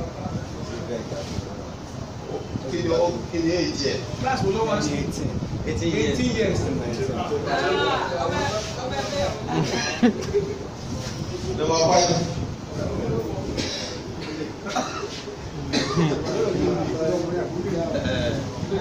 kí ni ó kí ni èyí jẹ Class wo ló wá sí? eighteen eighteen years. Eighteen years. number five Ẹ,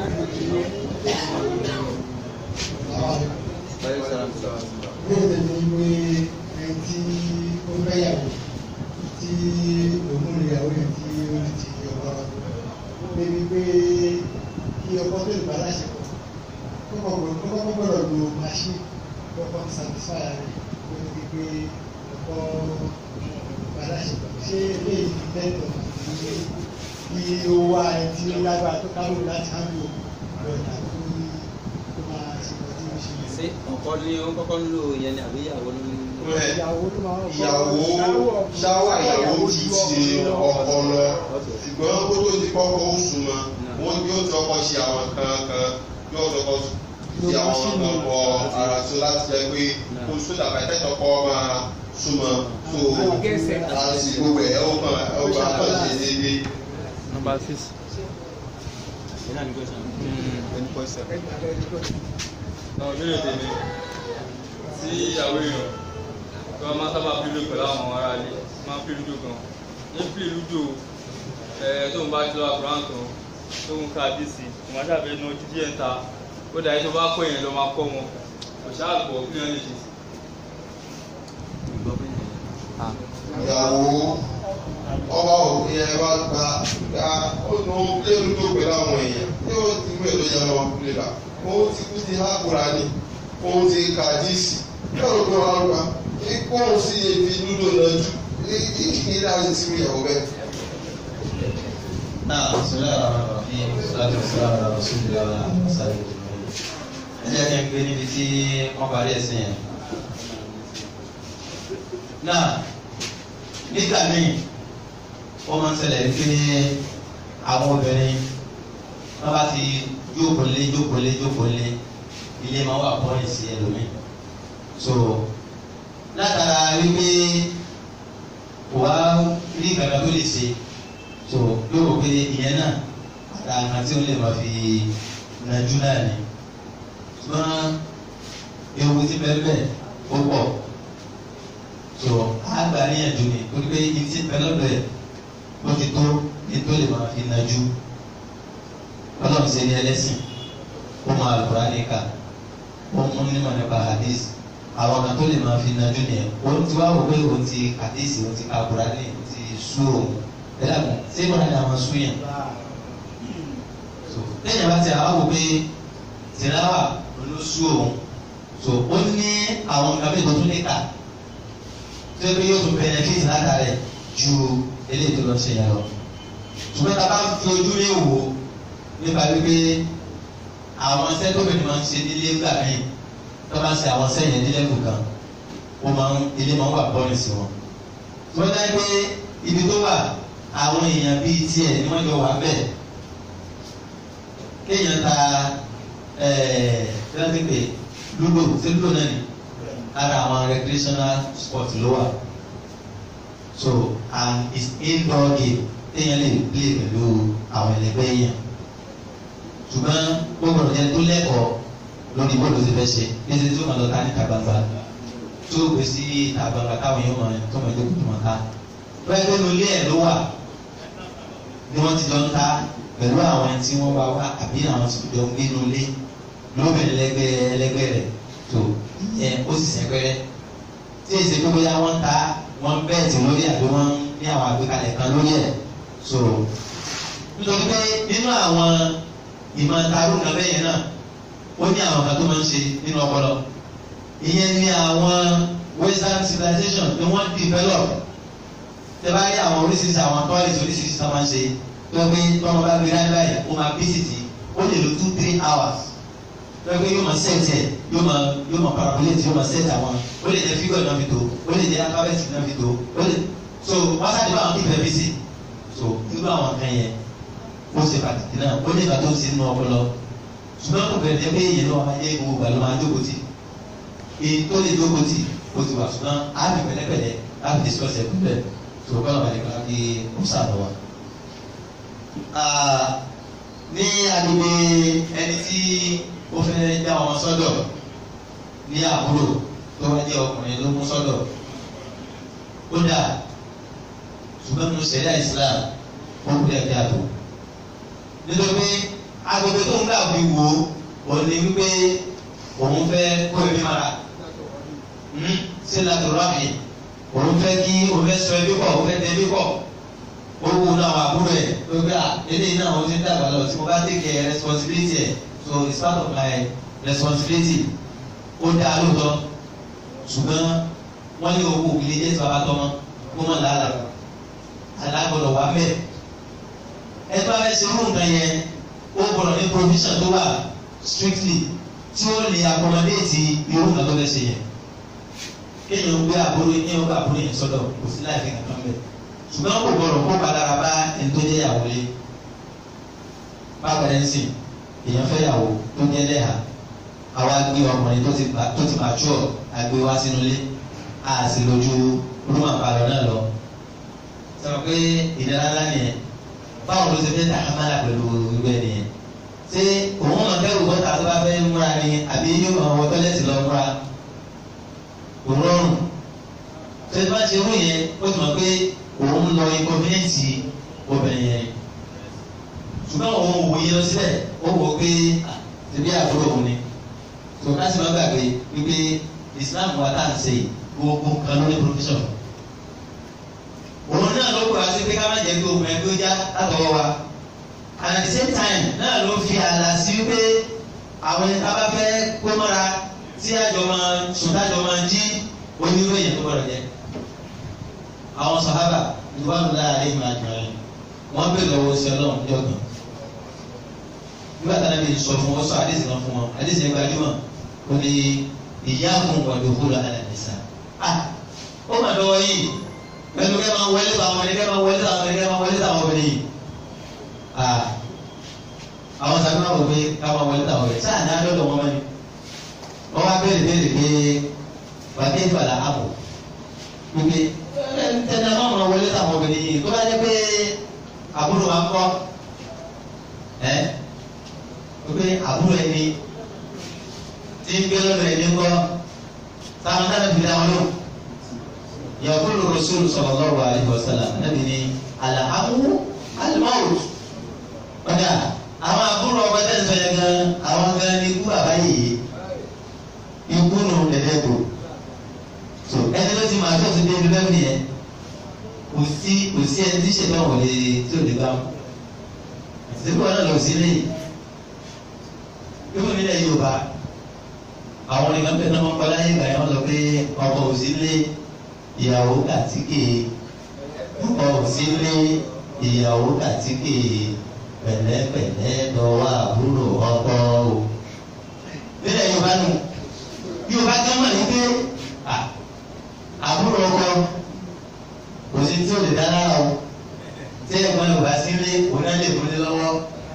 báyọ̀ sọ̀rọ̀ sọ̀rọ̀. bẹ́ẹ̀ ni wí ẹni tí ó fẹ́yàwó tí òun ìyàwó yẹn tí ó ti ti ọkọ débi pé kí ọkọ tó lè bá láṣepọ̀ kọ́kọ́ gbọ́dọ̀ kọ́kọ́ gbọ́dọ̀ lo machine kọ́kọ́ satisfy rẹ̀ kó tó di pé ọkọ bá láṣepọ̀ ṣé eléyìí ti tẹ́tọ̀ kí ó wá ẹni tí ó lágbára tó káwé láti hàn lò lọ́dà tó tó máa ṣe kọ́ tí ó ṣe yẹn. ṣé ọkọ ní ó kọ́kọ́ ń lò yẹn ni àbí ìyàwó ní. Ìyàwó ló máa ń bọ̀. ìyàwó ṣáwà ìyàwó ti ṣe ọkọ lọ ṣùgbọ́n kó tó di kọ́kọ́ ó súnmọ́ wọ́n yóò tọkọ ṣe àwọn kan kan yóò tọkọ ṣe àwọn kan bọ ara tó láti jẹ́ pé kó sódà bàtẹ́ tọkọ máa súnmọ́ tó àti gbogbo ẹ̀ ó kàn ó kàn á kàn ṣe déédéé. number six. ìlànà ní question. ẹni pọ̀ sẹ́ẹ̀. náà lórí èdè mi tí ìyàwó èèyàn tí wọ́n máa sábà pílò pẹ̀lú àwọn ará ilé máa ń pílò gan ní pílò lúdò ẹ̀ tó ń bá ti lọ àkùrán tán tó ń ka díìsì kò máa ṣàbẹ̀ nu ojú díẹ̀ ń ta ó dàá tó bá kọ́ yẹn lọ máa kọ́ wọn kò ṣáà gbọ́ kí wọ́n lè ṣe sí. ìyàwó ọba òfin ẹ bá gba gba ó nu léwu tó pẹ̀lú àwọn èèyàn tí ó ti gbé ló yẹ lọ lè bá ó ti kú ti hákùrá ni ó ti ka díìsì yóò ló wá lọ́wọ́ kó o sì ebi lúdò náà jù kí kí ní láti sí ìyàwó bẹ́ẹ̀. náà sọlá àwọn ọ̀rọ̀ fi láti sọlá àwọn ọ̀rọ̀ sódì àwọn sáré ẹ jẹ́ kí n gbé níbi tí wọ́n parí ẹ̀sìn yẹn. náà nígbà míì wọ́n máa ń ṣẹlẹ̀ pé àwọn obìnrin wọ́n bá ti jókòó lé jókòó lé jókòó lé ilé máa wà pọ́nì sí ẹlòmíì so látara wípé kò wá rí ìgbàgbọ́ tó lè ṣe so yóò rò pé ìyẹn náà àtàkà tí ó lè máa fi nàjú náà ni ṣùgbọ́n ewu ti bẹ́ẹ̀ bẹ́ẹ̀ ó pọ̀ so àgbà níyànjú ni torí pé ibi tí bẹ́ẹ̀ lọ́dọ̀ ẹ̀ ó ti tó ní tó lè máa fi nàjú ọlọ́run ṣe ní ẹlẹ́sìn ó máa lùkúrá níkà ó mú nímọ̀ nípa hadith àwọn kan tó lè máa fi nàjú nìyẹn òun ti wá wò pé òun ti hadith òun ti ka Kùránì òun ti sú òun ẹlẹ́kùn ṣé ìwọ́n ní àwọn sú yẹn so lẹ́yìn bá ti àwọn wò pé tìláwà ló sú òun so ó ní àwọn nǹkan bí tuntun níkà tó yẹ pé yóò tún benefit látàrẹ ju eléyìí tó lọ ṣe yẹn lọ ṣùgbọ́n tá a bá fi ojú ní wò nípa wípé àwọn sẹ́tọ́bìnrin máa ń ṣe nílé gbà mí tó bá ń ṣe àwọn sẹ́yìn nílé kù kan ó máa ń ilé máa ń wà bọ́ọ̀lì sí wọn. tó dá pé ibi tó wà àwọn èèyàn bíi tiẹ̀ ni wọ́n jọ wà bẹ́ẹ̀ kéèyàn ta ẹ̀ẹ́dẹ́gbẹ́ pé lúdò sí lúdò náà ni ara àwọn recreational sport ló wà so and it's indoor game téèyàn lè play pẹ̀lú àwọn ẹlẹgbẹ́ yẹn ṣùgbọ́n gbogbo ọ̀jẹ̀ tó lẹ́kọ̀ọ́ lórí bọ́ọ̀lù ti fẹ́ ṣe bí ẹsẹ̀ tó máa lọ ká níta gbangba tó gbé sí ìta gbangba káwọn yóò máa tó máa jókòó tó máa ká bẹ́ẹ̀ pé nulẹ̀ ẹ̀ ló wà ni wọ́n ti jọ ń ta pẹ̀lú àwọn tí wọ́n bá wá àbí àwọn tí jọ ń gbé nulẹ̀ lóbìnrin lẹ́gbẹ́ ẹlẹ́gbẹ́ rẹ̀ tó ìyẹn ó sì sẹ́gbẹ́rẹ́ tí èsì pé bóyá wọ́n ta wọ́n bẹ́ẹ̀tì lórí àbí wọ́n ní àwọn àgbékalẹ̀ kan lórí ẹ̀ so nítorí pé nínú àwọn ìmọ̀ tarú kan bẹ́ẹ̀ yẹn náà ó ní àwọn kan tó máa ń ṣe nínú ọpọlọ ìyẹn ní àwọn western civilization ni wọ́n develop tẹ bá rí àwọn oríṣiríṣi àwọn toilet oríṣiríṣi tó máa ń ṣe tó pé tọ́mọ bá gbé láyé báyìí ó máa bísítì ó lè lo two three hours tó pé yóò máa set ẹ̀ yóò máa yóò máa parabolate yóò máa set àwọn ó lè jẹ́ figure náà fi tó ó lè jẹ́ alphabet náà fi tó ó lè so wọ́n sáà ní báwọn kí fẹ́ bí sí so irú àwọn kan yẹn ó ṣe pàtàkì náà ó ní ìgbà tó ń ṣe nínú ọpọlọ ṣùgbọ́n kò bẹ̀rẹ̀ jẹ́ pé èyí ló máa yé gbogbo ìgbà ló máa jókòó tì èyí tó lè jókòó tì ó ti wà ṣùgbọ́n á fi pẹ̀lẹ́pẹ̀lẹ́ láti discuss ẹ̀ pẹ̀lú ẹ̀ tó kọ́ lọ́wọ́ nípa kí ó sàlọ́ wa. ní agbègbè ẹni tí ó fẹ́ dá ọmọ sọ́dọ̀ ní àbúrò tó wá jẹ́ ọkùnrin ló mú sọ́dọ̀ ó dà ṣùgbọ́n nínú sẹ́dá Islam ó kú dẹ̀ dáàbò nítorí pé agbègbè tó ń gbà fi wò ó ní wípé òun fẹ́ kó ẹbí mara ṣé látọ̀rọ̀ àmì òun fẹ́ kí òun fẹ́ sọ ẹbí pọ̀ òun fẹ́ tẹ ẹbí pọ̀ ó wù náà wà àbúrò ẹ̀ tó gbé à eléyìí náà ó ti ń dàgbà lọ tí mo bá take a responsibility ẹ̀ so it's part of my responsibility ó dáa lóòótọ́ ṣùgbọ́n wọ́n ní owó òkèlè jẹ́ tí bàbá tọ́mọ kó mọ̀ làálà alágbọ̀dọ̀ wà mẹ́ ẹ bá fẹ́ ṣe irú nǹkan yẹn ó gbọ́dọ̀ ní provision tó wà strictly tí ó lè accommodate irú nǹkan tó fẹ́ ṣe yẹn kéèyàn gbé àbúrò kéèyàn gbé àbúrò yẹn sọ́dọ̀ kò sí láì fi kankan bẹ́ẹ̀ ṣùgbọ́n kò gbọ́dọ̀ kó padàra bá ẹni tó jẹ́ ìyàwó lé bákan ẹ̀ ń sìn èèyàn fẹ́ ìyàwó tó jẹ́ lẹ́hà àwa gbé ọkùnrin tó ti tó ti mature àgbé wá sínú ilé a sì lójú rúmọ̀ àpàlọ́ náà lọ sọ pé ìdára ńlá nìyẹn báwo ló ṣe fẹ́ tàhámàlà pẹ̀lú irú ẹ̀ nìyẹn ṣé òun máa bẹ̀rù bọ́ta tó bá fẹ́ múra ni àbí yóò máa wọ tọ́lẹ́tì lọ múra kò rọrùn ṣé tí wọ́n ti rú yẹn ó ti mọ̀ pé òun lọ inconvenience obìnrin yẹn ṣùgbọ́n òun wò yẹn lọ síbẹ̀ ó wò ó pé ṣebí àbúrò òun ni tó ká sì má gbàgbé wípé Islam wa tá à ń ṣe gbogbo nǹkan ló ní profession òun náà ló kura sí pé ká má jẹ́ pé òun ẹgbẹ́ já látọwọ́ wa and at the same time náà ló fi àlà sí pé àwọn ẹni tá a bá fẹ́ kó mọ́ra tí àjọ máa sùndájọ máa jí onírú èèyàn tó gbọdọ̀ jẹ́ àwọn sàhábà ìwádìí láàrin ìmọ̀ àjọyọ̀ wọ́n bèèrè lọ́wọ́ sí ọlọ́run ní ọ̀gbìn nígbà tí a lè sọ fún wọn sọ àdéhùn náà fún wọn àdéhùn yẹn gbajúmọ̀ ó ní ìyá fún gbọdọ̀ kúrò àdàbẹ̀sà ah ó mà lọ́wọ́ yìí pẹ̀lú kẹ́ máa wọlé tó àwọn ọmọdé kẹ́ máa wọlé tó àwọn ọmọdé kẹ́ máa wọlé tó àwọn ọmọdé yìí ah àwọn sàbí máa wọ pé ká máa wọlé tó àwọn ọmọdé sáà ní adọ́dọ̀ wọn mọ́ni wọ́n wá béèrè béèrè pé bàbá ìfàlà àbò wípé tẹ̀lé máa máa wọlé tó àwọn ọmọdé yìí tó bá jẹ́ pé àbúrò wa ń kọ́ ẹ́ wípé àbúrò ẹni tí ń gbé lọ́dọ̀ ẹni ń kọ́ táwọn náà fi dá wọn lò yaqulu rasul sallallahu alaihi wasallam nàbì ní alahamu alimawut ọ̀dà àwọn àbúrò ọba tẹ̀ ń sọ yẹn gan àwọn gan ní ikú bàbá yìí ikú nù dẹ̀dẹ̀gbò so ẹni tó ti máa tó ti dé ibi bẹ́ẹ̀ nìyẹn kò sí kò sí ẹni tí ṣètò àwọn lè tí ò lè bá mu síbí wọn náà lọ sí lẹ́yìn yóò nílẹ̀ Yorùbá àwọn nìkan bẹ́ẹ̀ náà wọ́n kọ́ láyé ìgbà yẹn wọ́n sọ pé ọkọ ò sí lé ìyàwó kàtíkè ọkọ ò sí lé ìyàwó kàtíkè pẹ̀lẹ́pẹ̀lẹ́ lọ́wọ́ àbúrò ọkọ o nílẹ̀ Yorùbá nù Yorùbá kan mọ̀ ní pé àbúrò ọkọ kò sí tí o lè dá lára o tí ẹ̀gbọ́n yóò bá sílé òun náà lè múlé lọ́wọ́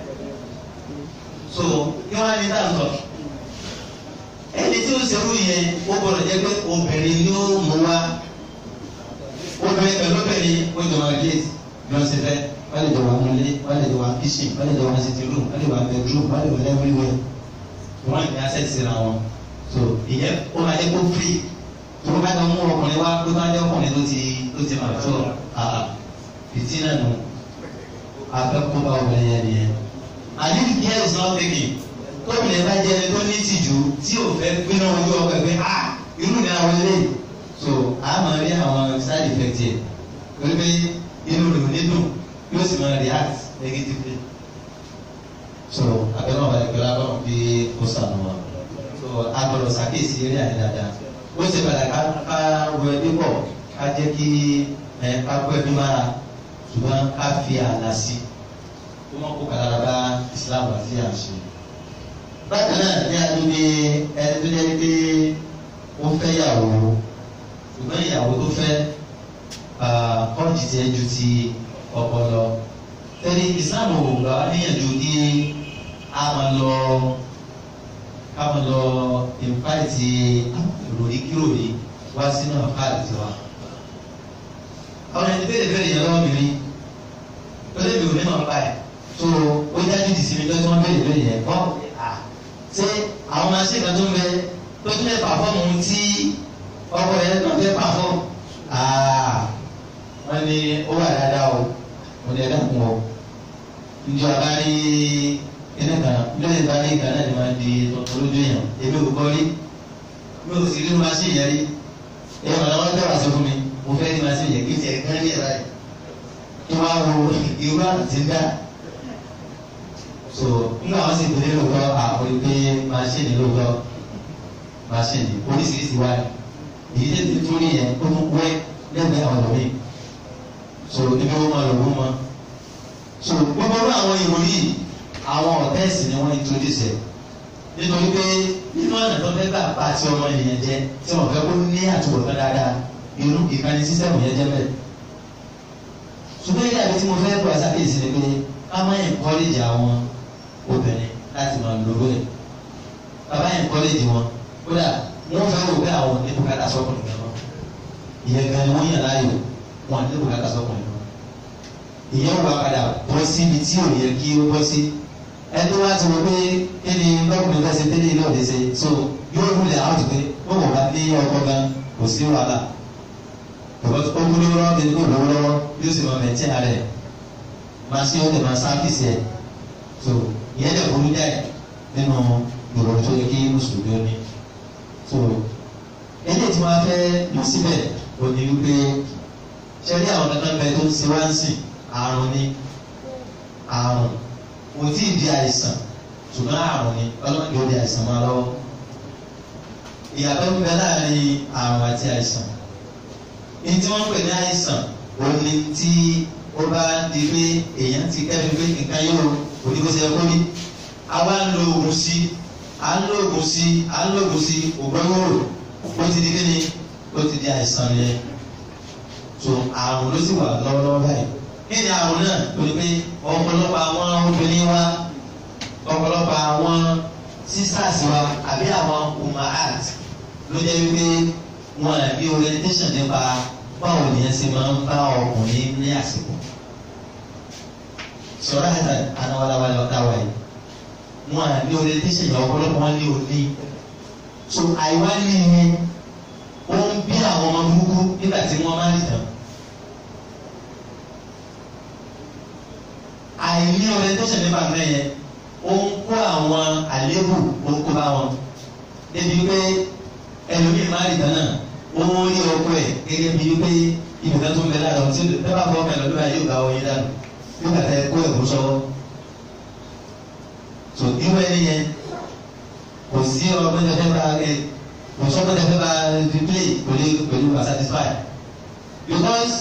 so kí wọ́n á ní dáńtọ̀ ẹni tí ó ṣerú yẹn ó gbọ́dọ̀ jẹ́ pé obìnrin ni ó mú wa obìnrin pẹ̀lú obìnrin ó jọ máa gé bí wọ́n ṣe fẹ́ wọ́n lè jọ wà nílé wọ́n lè jọ wà kíṣìn wọ́n lè jọ wà sitting room wọ́n lè wà bedroom wọ́n lè wà everywhere wọ́n ní access síra wọn so ìyẹn ó máa jẹ́ kó free tó bá jọ mú ọkùnrin wá tó bá jẹ́ ọkùnrin tó ti tó ti máa tó àà fìtí náà nù afẹ́kúnbá obìnrin yẹn nìyẹn. àdìsí care is not taking tóbìnrin bá jẹ́ ẹni tó ní ìtìjú tí ò fẹ́ gbéná ojú ọkọ̀ ẹgbẹ́ a irú ni àwọn eléyìí so a máa rí àwọn side effect yẹn pẹ̀lú pé inú rẹ̀ ò ní dùn yóò sì máa react negatively. so abẹ́rẹ́ wọn balẹ̀ pẹ̀lú abọ́n bí ó sànù wọn so a gbọ́dọ̀ ṣàkíyèsí eré àyè dáadáa ó ṣe padà ká ká wọ ẹbí pọ̀ ká jẹ́ kí ẹ ká gbọ́ ẹbí mára ṣùgbọ́n ká fi àlà sí kó má kó kàdára bá Islam àti àṣẹ. bákan náà ní àdúgbò ẹni tó jẹ́ pé ó fẹ́ yàwó ṣùgbọ́n ìyàwó tó fẹ́ kọ́ọ̀jì tiẹ̀ ju ti ọkọ lọ. tẹ́lẹ̀ Islam ò gbà wá níyànjú kí a máa lọ ká máa lọ ìfáìtì ìròyìn kíròyìn wá sínú àfáàlì tiwa àwọn ẹni bẹ́ẹ̀ bẹ́ẹ̀ yẹn lọ́wọ́ mi rí lọ́dẹ̀ mi ò ní mọ̀ pa ẹ̀ tó ó dájú di sinmi tó tí wọ́n bẹ́ẹ̀ bẹ́ẹ̀ yẹn wọ́n à ṣé àwọn machine kan tó ń bẹ tó tún lè pàfọ́ọ̀mù tí ọkọ̀ yẹn tó fẹ́ pàfọ́ọ̀mù wọ́n ní ó wà dáadáa o mo ní ẹ̀dá kún o njọ abárí kíní kan lóye ìbárí kan náà ni máa di tuntun lójú yẹn èmi ò gbọ́ rí mi ò sì rí machine yẹn rí èèyàn ọ̀nà wọn tẹ̀wá sí fún mi mo fẹ́ rí machine yẹn kí n tiẹ̀ gán ní ẹ̀rọ yẹn kí wọ́n á wo irú àti dá so nígbà wọn sì gbélé lóòótọ́ àwọn ìgbé machine lóòótọ́ machine oríṣiríṣi wáyé èyí tẹ́ ti tún rí yẹn ó tún wẹ́ lẹ́gbẹ̀ẹ́ àwọn ọ̀dọ́ mi so níbi wọn máa lò wọ́n mọ́ so gbogbo ọ̀rọ̀ àwọn ìròyìn àwọn ọ̀tẹ́ẹ̀sì ni wọ́n introduce ẹ̀ nítorí pé nínú ọ̀nà tó fẹ́ gbà bá ti ọmọ ènìyàn jẹ tí wọ́n fẹ́ kó ní àtúbọ̀tán dáadáa irú ìkànnì sísẹ́mù yẹn jẹ́ bẹ́ẹ̀ ṣùgbọ́n ilé àbí tí mo fẹ́ pọ̀ ṣàkíyèsí ni pé ká má encourage àwọn obìnrin láti máa lo owó ẹ̀ bàbá encourage wọn kódà wọ́n fẹ́ rò pé àwọn ní bùkátà sọ́kùnrin gan náà ìyẹn gan ni wọ́n yàn láàyò wọn ní bùkátà sọ́kùnrin náà ìyẹn wà padà bọ́ síbi tí ò yẹ kí ó bọ́ sí ẹni wá ti wọ pé kí ni lọ́kùnrin fẹ́ ṣe tẹ́lẹ̀ ilé ọ̀dẹ ṣe so yóò rúlẹ̀ àwọn ti pé wọ́n wọ̀ bá ní ọkọ gan kò sí wàhálà because ó kú lówó lọ́wọ́ kí ni kò lówó lọ́wọ́ yóò sì máa mẹ̀tẹ́ ara ẹ̀ máa ṣe ó lè máa sáfìsì ẹ̀ so ìyẹn lè burú jáì nínú ìròyìn tó yẹ kí mùsùlùmí ó ní so eléyìí tí wọ́n fẹ́ lọ síbẹ̀ ò ní wípé ṣe rí àwọn kankan bẹ tó ń ṣe wá ń sìn àrùn ni àrùn kò tí ì di àìsàn ṣùgbọ́n àrùn ni ọlọ́run yóò di àìsàn máa lọ́wọ́ ìyàtọ̀ ń bẹ láàrin àrùn àti àìsàn ní tí wọ́n ń pè ní àìsàn òun ni tí ó bá di pé èèyàn ti kẹ́mi pé nǹkan yóò onígbèsè ẹ̀kọ́ ní àwa ń lo oògùn sí à ń lo oògùn sí à ń lo oògùn sí ògbọ́nwòrò ó ti di kíni ó ti di àìsàn yẹn so àrùn ló sì wà lọ́wọ́lọ́wọ́ báyìí kí ni àrùn náà tó ní pé ọ̀pọ̀lọpọ̀ àwọn obìnrin wa ọ̀pọ̀lọpọ̀ àwọn sisters wa àbí àwọn umahat ló jẹ́ wípé wọn à ní orientation nípa báwo ni ẹ ṣe máa ń bá ọkùnrin ní àsìkò sọ̀rọ̀ àti anáwáláwálá ọ̀tá wa yìí wọn à ní orientation yẹn ọ̀pọ̀lọpọ̀ wọn ní òní so àìwá ní ìyẹn ó ń bí àwọn ọmọ burúkú nígbà tí wọ́n máa ń tàn. àìní orientation nípa nǹkan yẹn ó ń kó àwọn àléébù ó ń kó bá wọn débi pé ẹlòmíì máa rí dáná ó ń rí ọkọ ẹ gẹ́gẹ́ bíi pé ibùdó tó ń bẹ lára ọtí ẹ bá fọ ọkọ ẹ lọ́dún báyìí yóò gba oyin dànù yóò gbà tẹ kó ẹ̀kú sọ́wọ́ so irú ẹni yẹn kò sí ọgbọ́n tẹ fẹ́ bá ẹ kò sọ́gbọ́n tẹ fẹ́ bá fi play pẹ̀lú pẹ̀lú wa satisfy because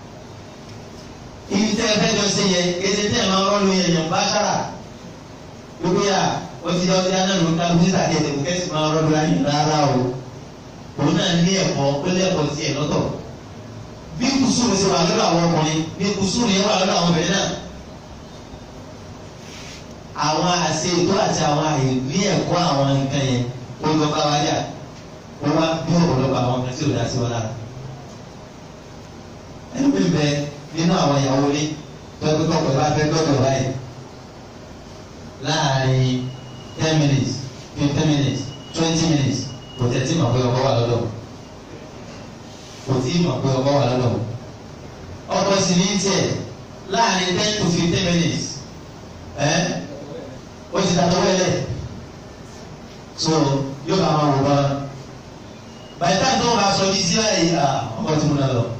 ibi tẹ́ ẹ fẹ́ jọ ṣe yẹ kéde tẹ́ ẹ máa rọ́ọ̀lù yẹn yẹn bá ṣára gbogbo yà ó ti ọtí anáàlú ká bí tàbí ẹ̀sẹ̀ kò kẹ́sì máa rọ́ọ̀lù ayé rárá o òun náà ní ẹ̀kọ́ ó lé ẹ̀kọ́ tiẹ̀ lọ́tọ̀ bí kùsùrù ṣe wà lọ́dọ̀ àwọn ọkùnrin bí kùsùrù yẹn wà lọ́dọ̀ àwọn obìnrin náà àwọn àṣe ètò àti àwọn àyè ní ẹ̀kọ́ àwọn nǹkan yẹn ó lọ bá wájà ó wá bí ọ̀pọ̀lọpọ̀ àwọn nǹkan tí ò dá sí wọn lára ẹni bí bẹ nínú àwọn ìyàwó ní tọ́jú tọ́pọ̀ bá fẹ́ gbọ́dọ̀ báyìí láàrin ten minutes fifteen minutes twenty minutes kò tẹ̀ tí mọ̀ pé ọkọ wà lọ́dọ̀ kò tí mọ̀ pé ọkọ wà lọ́dọ̀ ọkọ sì ní tiẹ̀ láàrin ten to fifteen minutes ẹ́ ó ti dàtọ́ wẹ́lẹ̀ so yóò bá máa wò bá by the time tó ń bá sọ ní sí báyìí ọkọ tí mo náà lọ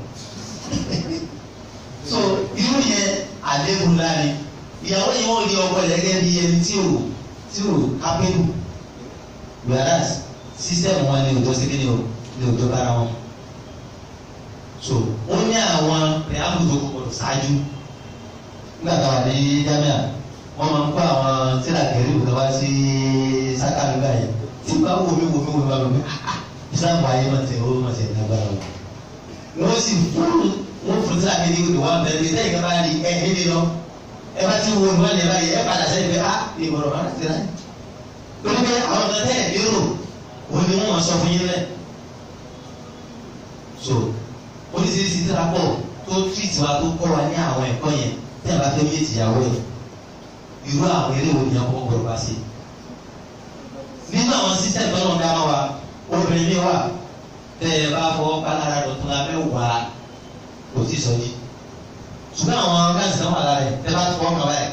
so irú yẹn àléébù láàrin ìyàwó yìí wọ́n rí ọkọ rẹ̀ gẹ́gẹ́ bí ẹni tí ò tí ò kápẹ́lú whereas sísẹ́mù wọn ni òjò síkí ni ò ní òjò bára wọn so ó ní àwọn pẹ̀lú tó kọ̀ọ̀dọ̀ ṣáájú nígbà tá a wà ní jámíà wọ́n máa ń kó àwọn tíra kẹrì òkè wá sí sákàlù báyìí tí bá wò mí wò mí wò mí wò mí islam ayé máa tẹ̀ ó máa tẹ̀ lágbára wọn wọ́n sì fún wọ́n fún tíra kẹrì òkè wá bẹ̀rẹ̀ bí sẹ́yìn kan bá rí ẹ̀ ẹ̀ lé lọ ẹ bá ti wo ìwọ́n lè báyìí ẹ padà sẹ́yìn pé ah ìmọ̀ràn máa ti ráyè torí pé àwọn ọ̀gá tẹ̀ ẹ̀ lérò òun ni wọ́n máa sọ fún yín lẹ̀ so oríṣiríṣi tíra pọ̀ tó treat wa tó kọ́ wa ní àwọn ẹ̀kọ́ yẹn tí a bá fẹ́ méjì ìyàwó ẹ̀ irú àwọn eré wo ni a kọ́kọ́ gbọ́dọ̀ bá ṣe. nínú àwọn sísẹ́ǹtì tó lọ́n dáná wa obìnrin mi wà tẹ́ ẹ bá fọwọ́ pa lára dọ̀tún la mẹ́wàá kò tí ì sọ yìí ṣùgbọ́n àwọn gáàsì náà wà lára ẹ̀ tẹ́ bá fọwọ́ kan báyìí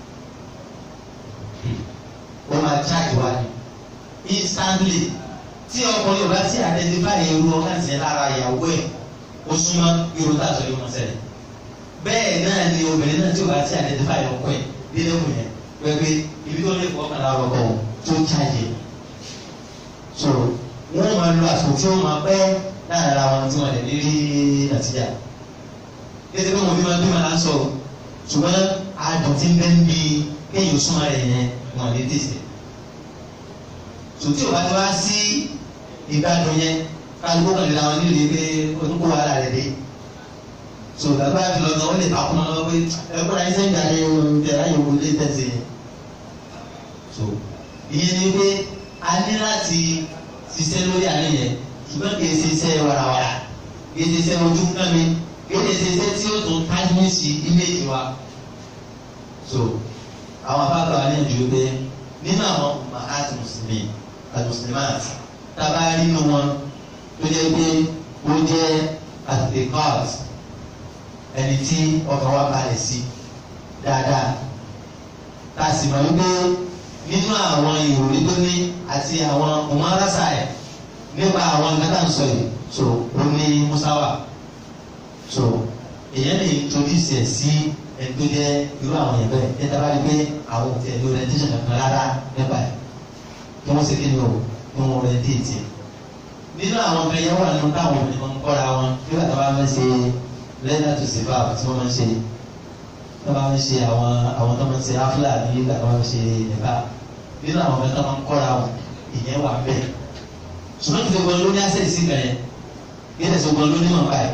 ó máa charge wa ni instantly tí ọkùnrin yóò bá ti identify irú gáàsì yẹn lára ìyàwó ẹ̀ ó súnmọ́ irú tá a sọ yìí wọ́n ṣẹlẹ̀ bẹ́ẹ̀ náà ni obìnrin náà tí o bá ti identify ọkọ ẹ̀ nínú ìwé yẹn pẹ̀pẹ́ ibi tó lè fọwọ́ kan lára ọkọ wọn tó charge ẹ̀ so wọ́n máa lo àsìkò tí wọ́n máa pẹ́ láàrin ara wọn tí wọ́n lè ní rí nàtìjà kéde pé wọn bí wọn bí wọn á sọ ṣùgbọ́n adùn tí ń bẹ́ ń bi kéèyàn súnmọ́ rẹ̀ yẹn wọn lè tètè sòtí ò bá ti wá sí ìgbádùn yẹn kálukú kan lè làwọn nílùú pé oníkó wàhálà rẹ̀ dé so dàgbà fi lọ sọ wọn lè takùn lọ pé ẹgbẹ́ ayé sẹ́yìn jáde ẹ̀ ayé wo lè tẹ̀sí yẹn so ìyẹn ni pé a ní láti ṣiṣẹ́ lórí àárín yẹn ṣùgbọ́n kì í ṣe iṣẹ́ warawara kì í ṣe iṣẹ́ ojú nǹkan mi kì í ṣe iṣẹ́ tí ó tún tájú sí íméèjì wa so àwọn afáàgbà wa ní ìjú pé nínú àwọn mahat mùsùlùmí àti mùsùlùmáàt tábà nínú wọn tó jẹ́ pé ó jẹ́ àtẹ̀kọ́t ẹni tí ọkàn wa balẹ̀ sí dáadáa tá a sì mọ̀ wípé nínú àwọn ìròyìn tó ní àti àwọn ọmọarásà ẹ̀ nípa àwọn nǹkan tá à ń sọ yìí so ó ní musawa so èèyàn lè introduce ẹ̀ sí ẹni tó jẹ́ irú àwọn yẹn bẹ́ẹ̀ ẹ dábàá rí pé àwọn ò tẹ̀ lórí orientation kankan rárá nípa ẹ̀ kí wọ́n ṣe kí ni o kí wọ́n orientate ẹ̀ nínú àwọn ọmọ ẹ̀yẹ wà nínú táwọn obìnrin máa ń kọ́ra wọn nígbà tó bá fẹ́ ṣe lẹ́dà tó ṣe fáwọn tí wọ́n máa ń ṣe tó bá ń ṣe àwọn àwọn tó máa ń ṣe áfúlà ní ìgbà tó bá ń ṣe nípa nínú àwọn ọmọ tó máa ń kọ́ra wọn ìyẹn wà bẹ́ẹ̀ ṣùgbọ́n kí gbogbo ló ní àṣẹ sí kan yẹn kí ẹ̀sẹ̀ gbogbo ló ní mọ̀ báyìí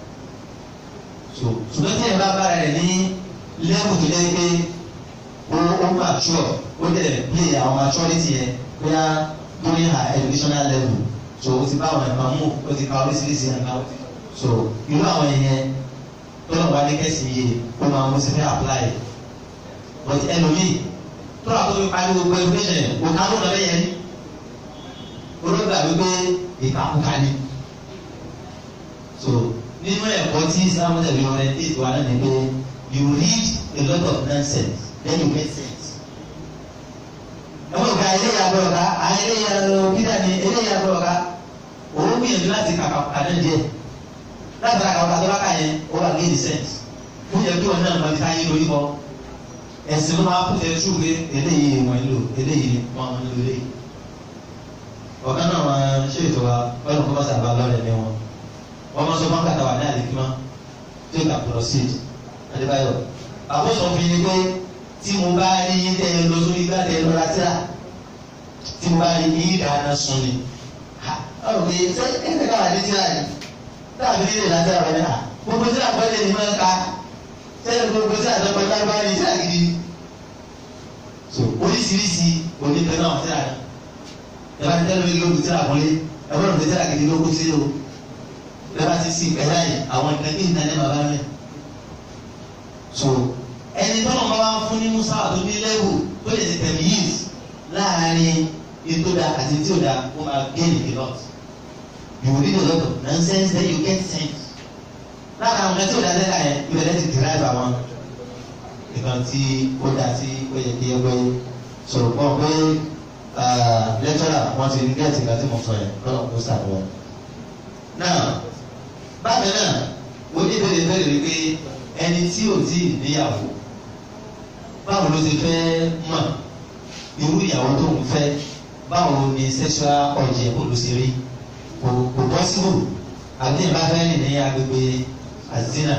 so ṣùgbọ́n tí ẹ̀ bá bára rẹ̀ ní lẹ́wù tó jẹ́ pé ó ó mature ó dẹ̀ play àwọn maturity yẹn bóyá during her educational level so o ti bá àwọn ẹ̀ka mú o ti ka oríṣiríṣi ẹ̀ka so irú àwọn yẹn tọ́lọ̀ wá ní kẹ́sì yìí ó máa mú sí fẹ́ apply but ẹlòmíì tọ́lọ̀ àti omi parí gbogbo education yẹn o ká ló lọ lẹ́yìn ẹni olóògbé àgbégbé ìkàkùkà ni so nínú ẹ̀kọ́ tí islam tẹ̀lé orientate wa náà ni pé you read a lot of nonsense then you get sense ẹ̀wọ̀n ìgbà eléyà bọ̀ ọ̀gá eléyà bídà ni eléyà bọ̀ ọ̀gá òun gbìyànjú láti kàkà kàdé díẹ̀ látara kàkà tó bá kà yẹn ó wà gé the sense ó yẹ kí wọn náà mọ ká yín lórí kọ ẹ̀sìn ló máa kú tẹ tú pé eléyìí wọn lò eléyìí wọn lò eléyìí ọ̀gá náà wọn ṣe ètò wa wọn kò bá sábà lọ́rẹ̀ ní wọn wọn máa sọ fún kàtà wà ní àlèkímọ́ tó ìkà proceed adébáyọ̀ àbúṣọ fi ni pé tí mo bá rí yín tẹ́ ẹ lọ sórí igbá tẹ́ ẹ lọ́ra tíra tí mo bá rí yín dáná sun ni ọ̀rọ̀ pé ṣé ẹ̀ṣẹ̀ káwá ní tíra ni táàbí nílé láti àwọn ẹ̀dá gbogbo tíra pẹ́lẹ́ ni máa ń ka sẹ́yìn gbogbo tíra tó pẹ́ lágbá ní tíra gidi so oríṣiríṣi onípe náà tíra ni ẹ bá ti tẹ́lẹ̀ mi lóògùn tíra kọ́lé ẹ bá lóògùn tíra gidi lóògùn sí o ẹ bá ti sí ìpẹ́lá yìí àwọn ìpẹ́ kí nìkan ní bàbá mi so ẹni tọ́nà bá wá fún ní musa tó ní lẹ́wù tó lè ti tẹ̀mí yìí láàárín ètò da àti tí ò da ó máa gain a lot you read a lot of nonsense then you get sense lára àwọn kan tí ò da lẹ́ka yẹn ìbẹ̀rẹ̀ ti derive àwọn nǹkan tí ó da tí ó yẹ kí ẹ gbé sọ̀rọ̀ pọ̀ pé lẹ́tọ́rà wọ́n ti ní gẹ́ẹ̀tì nǹkan tí mo sọ yẹn lọ́nà kó sàbọ̀ náà bákan náà oníbèrè bẹ̀rẹ̀ wípé ẹni tí ò tí ì níyàwó báwo ló ti fẹ́ mọ̀ irú ìyàwó tó ń fẹ́ báwo ni sexual urge kò ló ṣe rí kò kò possible àti ìbá fẹ́ rìn ní agbègbè azina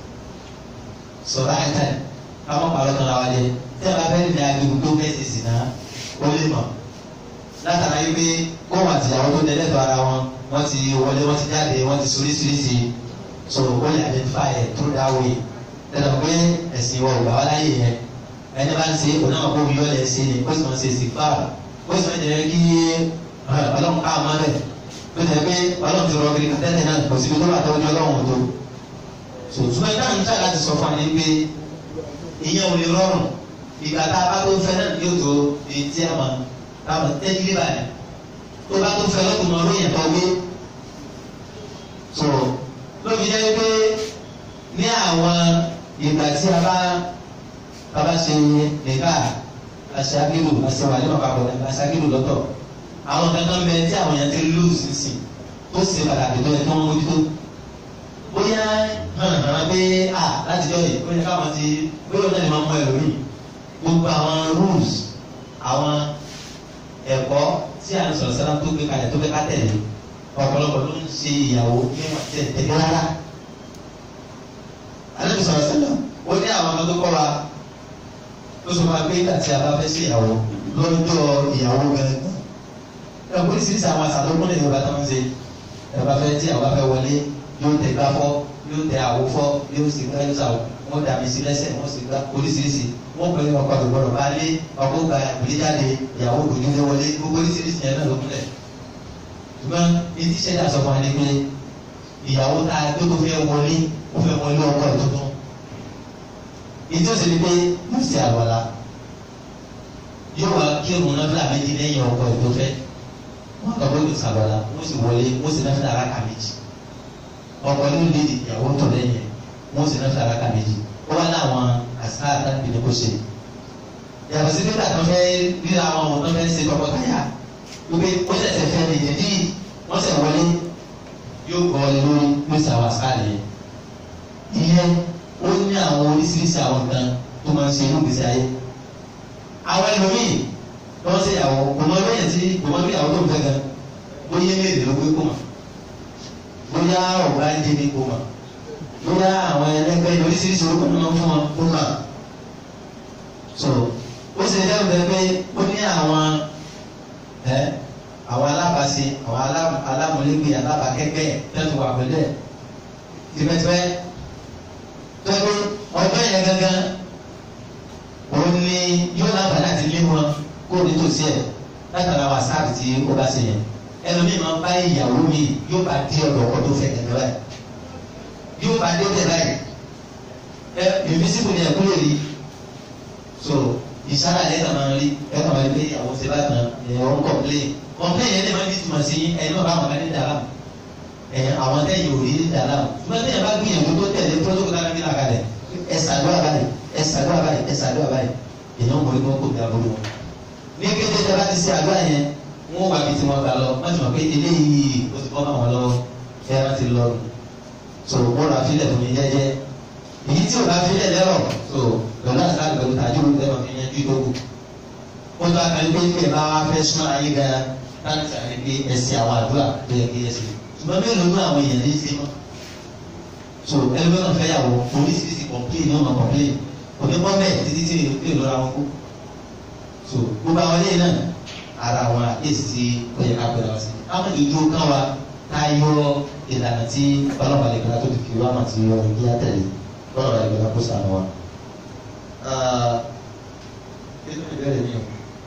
sọ̀rọ̀ àìtà káwọn pàrọ̀ tán ra wa jẹ tí ìbá fẹ́ rìn ní agbègbè tó fẹ́ ṣe sì náà ó lè mọ̀ látara yìí pé kóhùn àtìyàwó tó dẹ́lẹ́tọ̀ ara wọn wọ́n ti wọlé wọ́n ti jáde wọ́n ti soríṣiríṣi so ó lè identify ẹ̀ through that way lẹ́nu pé ẹ̀sìn ìwọ ìgbà wá láyé yẹn ẹni bá ń ṣe òun náà kó yọ ẹ̀ ṣe ni ó sì máa ń ṣe ìsìnkú ó sì máa ń jẹ́ kí ọlọ́run ká àmọ́ bẹ̀ ó jẹ́ pé ọlọ́run ti rọ kiri tẹ́lẹ̀ náà kò síbi tó bá tọ́jú ọlọ́run tó sòtúmọ̀ náà ń tà láti sọ fún wa ní pé ìyẹn ò lè rọrùn ìgbà tá a bá tó fẹ́ náà yóò tó èyí tí a máa tá a máa tẹ́jú lé báyìí tó bá tó fẹ́ lọ́kùnrin ọ̀rọ̀ yẹn tó gbé so lóbi jẹ́ pé ní àwọn ìgbà tí a bá a bá ṣe nìka aṣáájú aṣèwádìí wọn papọ̀ aṣáájú lọ́tọ̀ àwọn kankan bẹ tí àwọn yẹn ti lose sí tó ṣe pàtàkì tó yẹ kí wọ́n mójútó bóyá hàn pé a láti jọ yìí bóyá káwọn ti bóyá ọ̀nà ni wọ́n mọ ẹlòmíì gbogbo àwọn rules àwọn ẹ̀kọ́ tí a ń sọ̀rọ̀ sára tó gbé kalẹ̀ tó gbé ká tẹ̀lé ọ̀pọ̀lọpọ̀ ló ń ṣe ìyàwó ní wọn tẹ̀ tẹ̀lé rárá. alẹ́ sọ̀rọ̀ sẹ́lẹ̀ ó ní àwọn ọmọ tó kọ́ wa tó sọ ma pé nígbà tí a bá fẹ́ sí ìyàwó lọ́jọ́ ìyàwó gẹ́gẹ́ ẹ̀ oríṣiríṣi àwọn àṣà tó kún lè yorùbá tó ń ṣe ẹ̀ bá fẹ́ tí àwọn bá fẹ́ wọlé yóò tẹ gbá fọ́ yóò tẹ àwo fọ́ yóò sì gbá yóò sàwọ́ wọ́n dàbí sí lẹ́sẹ̀ wọ́n sì gbá oríṣiríṣi wọ́n pẹ̀lú ọkọ̀ àgbẹ̀gbọ̀rọ̀ bá lé ọkọ̀ gba ìgbélé jáde ìyàwó òdòdó lé wọlé gbogbo oríṣiríṣi yẹn náà ló kúnlẹ̀. ṣùgbọ́n etí ṣẹ̀dá sọ fún wa ni pé ìyàwó tá a gbé tó fẹ́ wọlé ó fẹ́ wọlé ọkọ̀ ẹ̀ tuntun. ìdí òsèlú pé yóò ṣe àlọ́lá yóò wá kírun náà fúlà méjì lẹ́yìn ọkọ̀ ẹ̀ tó fẹ́ wọ́n kọ́ bó yóò ṣàlọ́lá wọ́n sì wọlé wọ́n sì náà fúlà rákà méjì ọkọ̀ ló lé ìyàwó tó lẹ́yìn wọ́n sì náà fúlà rákà méjì ó wá láwọn àṣà àtàkùn ní kò ṣe yàtọ̀ sí nígbà tó fẹ́ ríra àwọn ọmọ tó fẹ́ ṣe tọkọtaya wípé ó ṣẹ̀ṣẹ̀ fẹ́ ní ìdí wọ́n ṣẹ̀ wọlé yóò gbọ́ ọ lórí ló ṣe àwọn àṣà yẹn ìyẹn ó ní àwọn oríṣiríṣi àwọn nǹkan tó máa ń ṣe inú gbèsè ayé àwọn ẹlòmíì wọ́n ṣe ìyàwó kò mọ lóyè tí kò mọ lóyè àwọn tó ń fẹ́ gan bóyá léèrè ló gbé kó mọ̀ bóyá ọ̀gá ń jẹ́ ní kó mọ̀ bóyá àwọn ẹlẹgbẹ́ oríṣiríṣi orúkọ náà máa ń fún wọn kó mà so ó sì dẹ́rù bẹ́ẹ̀ pé ó ní àwọn ẹ àwọn alábàáṣe àwọn alámúlégbé alábàákẹ́gbẹ́ tẹ́tù wà pẹ̀lú ẹ̀ tìbẹ́tìbẹ́ tẹ́gbẹ́ ọjọ́ yẹn gángan òun ni yóò láǹfààní àti lé wọn kó nítòsí ẹ̀ látara wàsáàpù tí ó bá ṣe yẹn ẹlòmíì máa ń bá ìyàwó mi yóò bá dé ọ̀dọ̀ ọkọ tó fẹ́ gẹ́gẹ́ báyìí yóò bá dé tẹ̀ báyìí ẹ invisible ni ẹ̀kú lè rí so ìsára ẹ̀ kàn máa rí ẹ̀ kàn máa rí pé àwọn ṣe bá tán ẹ̀ ọ̀ ń complain complain yẹn lè máa ń bí tùmọ̀ sí ẹ̀yin náà bá wọn bá ní dàrá ẹ̀ àwọn tẹ̀yìn ò rí dàrá ṣùgbọ́n tẹ̀yìn bá gbìyànjú tó tẹ̀lé protocol náà bí làkàlẹ̀ ẹ̀ ṣàdúrà báyìí ẹ̀ ṣàdúrà báyìí ẹ̀ ṣàdúrà báyìí èèyàn mọ̀ ní kó bí aburú wọn. ní kété tẹ bá ti ṣe àdúrà yẹn wọn wà bí tí wọn gbà lọ wọn ti mọ̀ pé eléyìí ó ti bọ́ máa wọn lọ́wọ́ ẹ̀ wọn ti lọ so wọn rà fílẹ̀ fún mi jẹ́jẹ́ èyí tí o bá fílẹ̀ lẹ́rọ̀ so pẹ̀lú àṣà pẹ̀lú tàjú ló lẹ́wọ̀n fi yanjú ìdókù wọ́n tó akẹ́lẹ́ pé pé bá wá fẹ́ súnmọ́ ayé gan láti sàrí pé ẹsẹ̀ àwọn àdúrà tó yẹ kí ẹsẹ̀ ṣùgbọ́n mélòó ní àwọn èèyàn ní í ṣe mọ́ so ẹlẹ́gbẹ́ náà fẹ́ yàwó oríṣiríṣi kọ̀m̀pléìn ní ọmọ kọ̀m̀pléìn òní bọ́mẹ̀ títí tí èèyàn lọ́ra wọn kú so gbogbo àwọn ilé náà ara àwọn àkéèsì tí ó yẹ ká pẹ̀lú àwọn sí àwọn ìdúró kan wa táyọ ìlànà tí ọlọ́pàá lè gbà tó ti fi wá mà tí ọ̀rọ̀ kí á tẹ̀lé ọlọ́pàá lè gbà kó sànù wa. inú ìbéèrè mi o.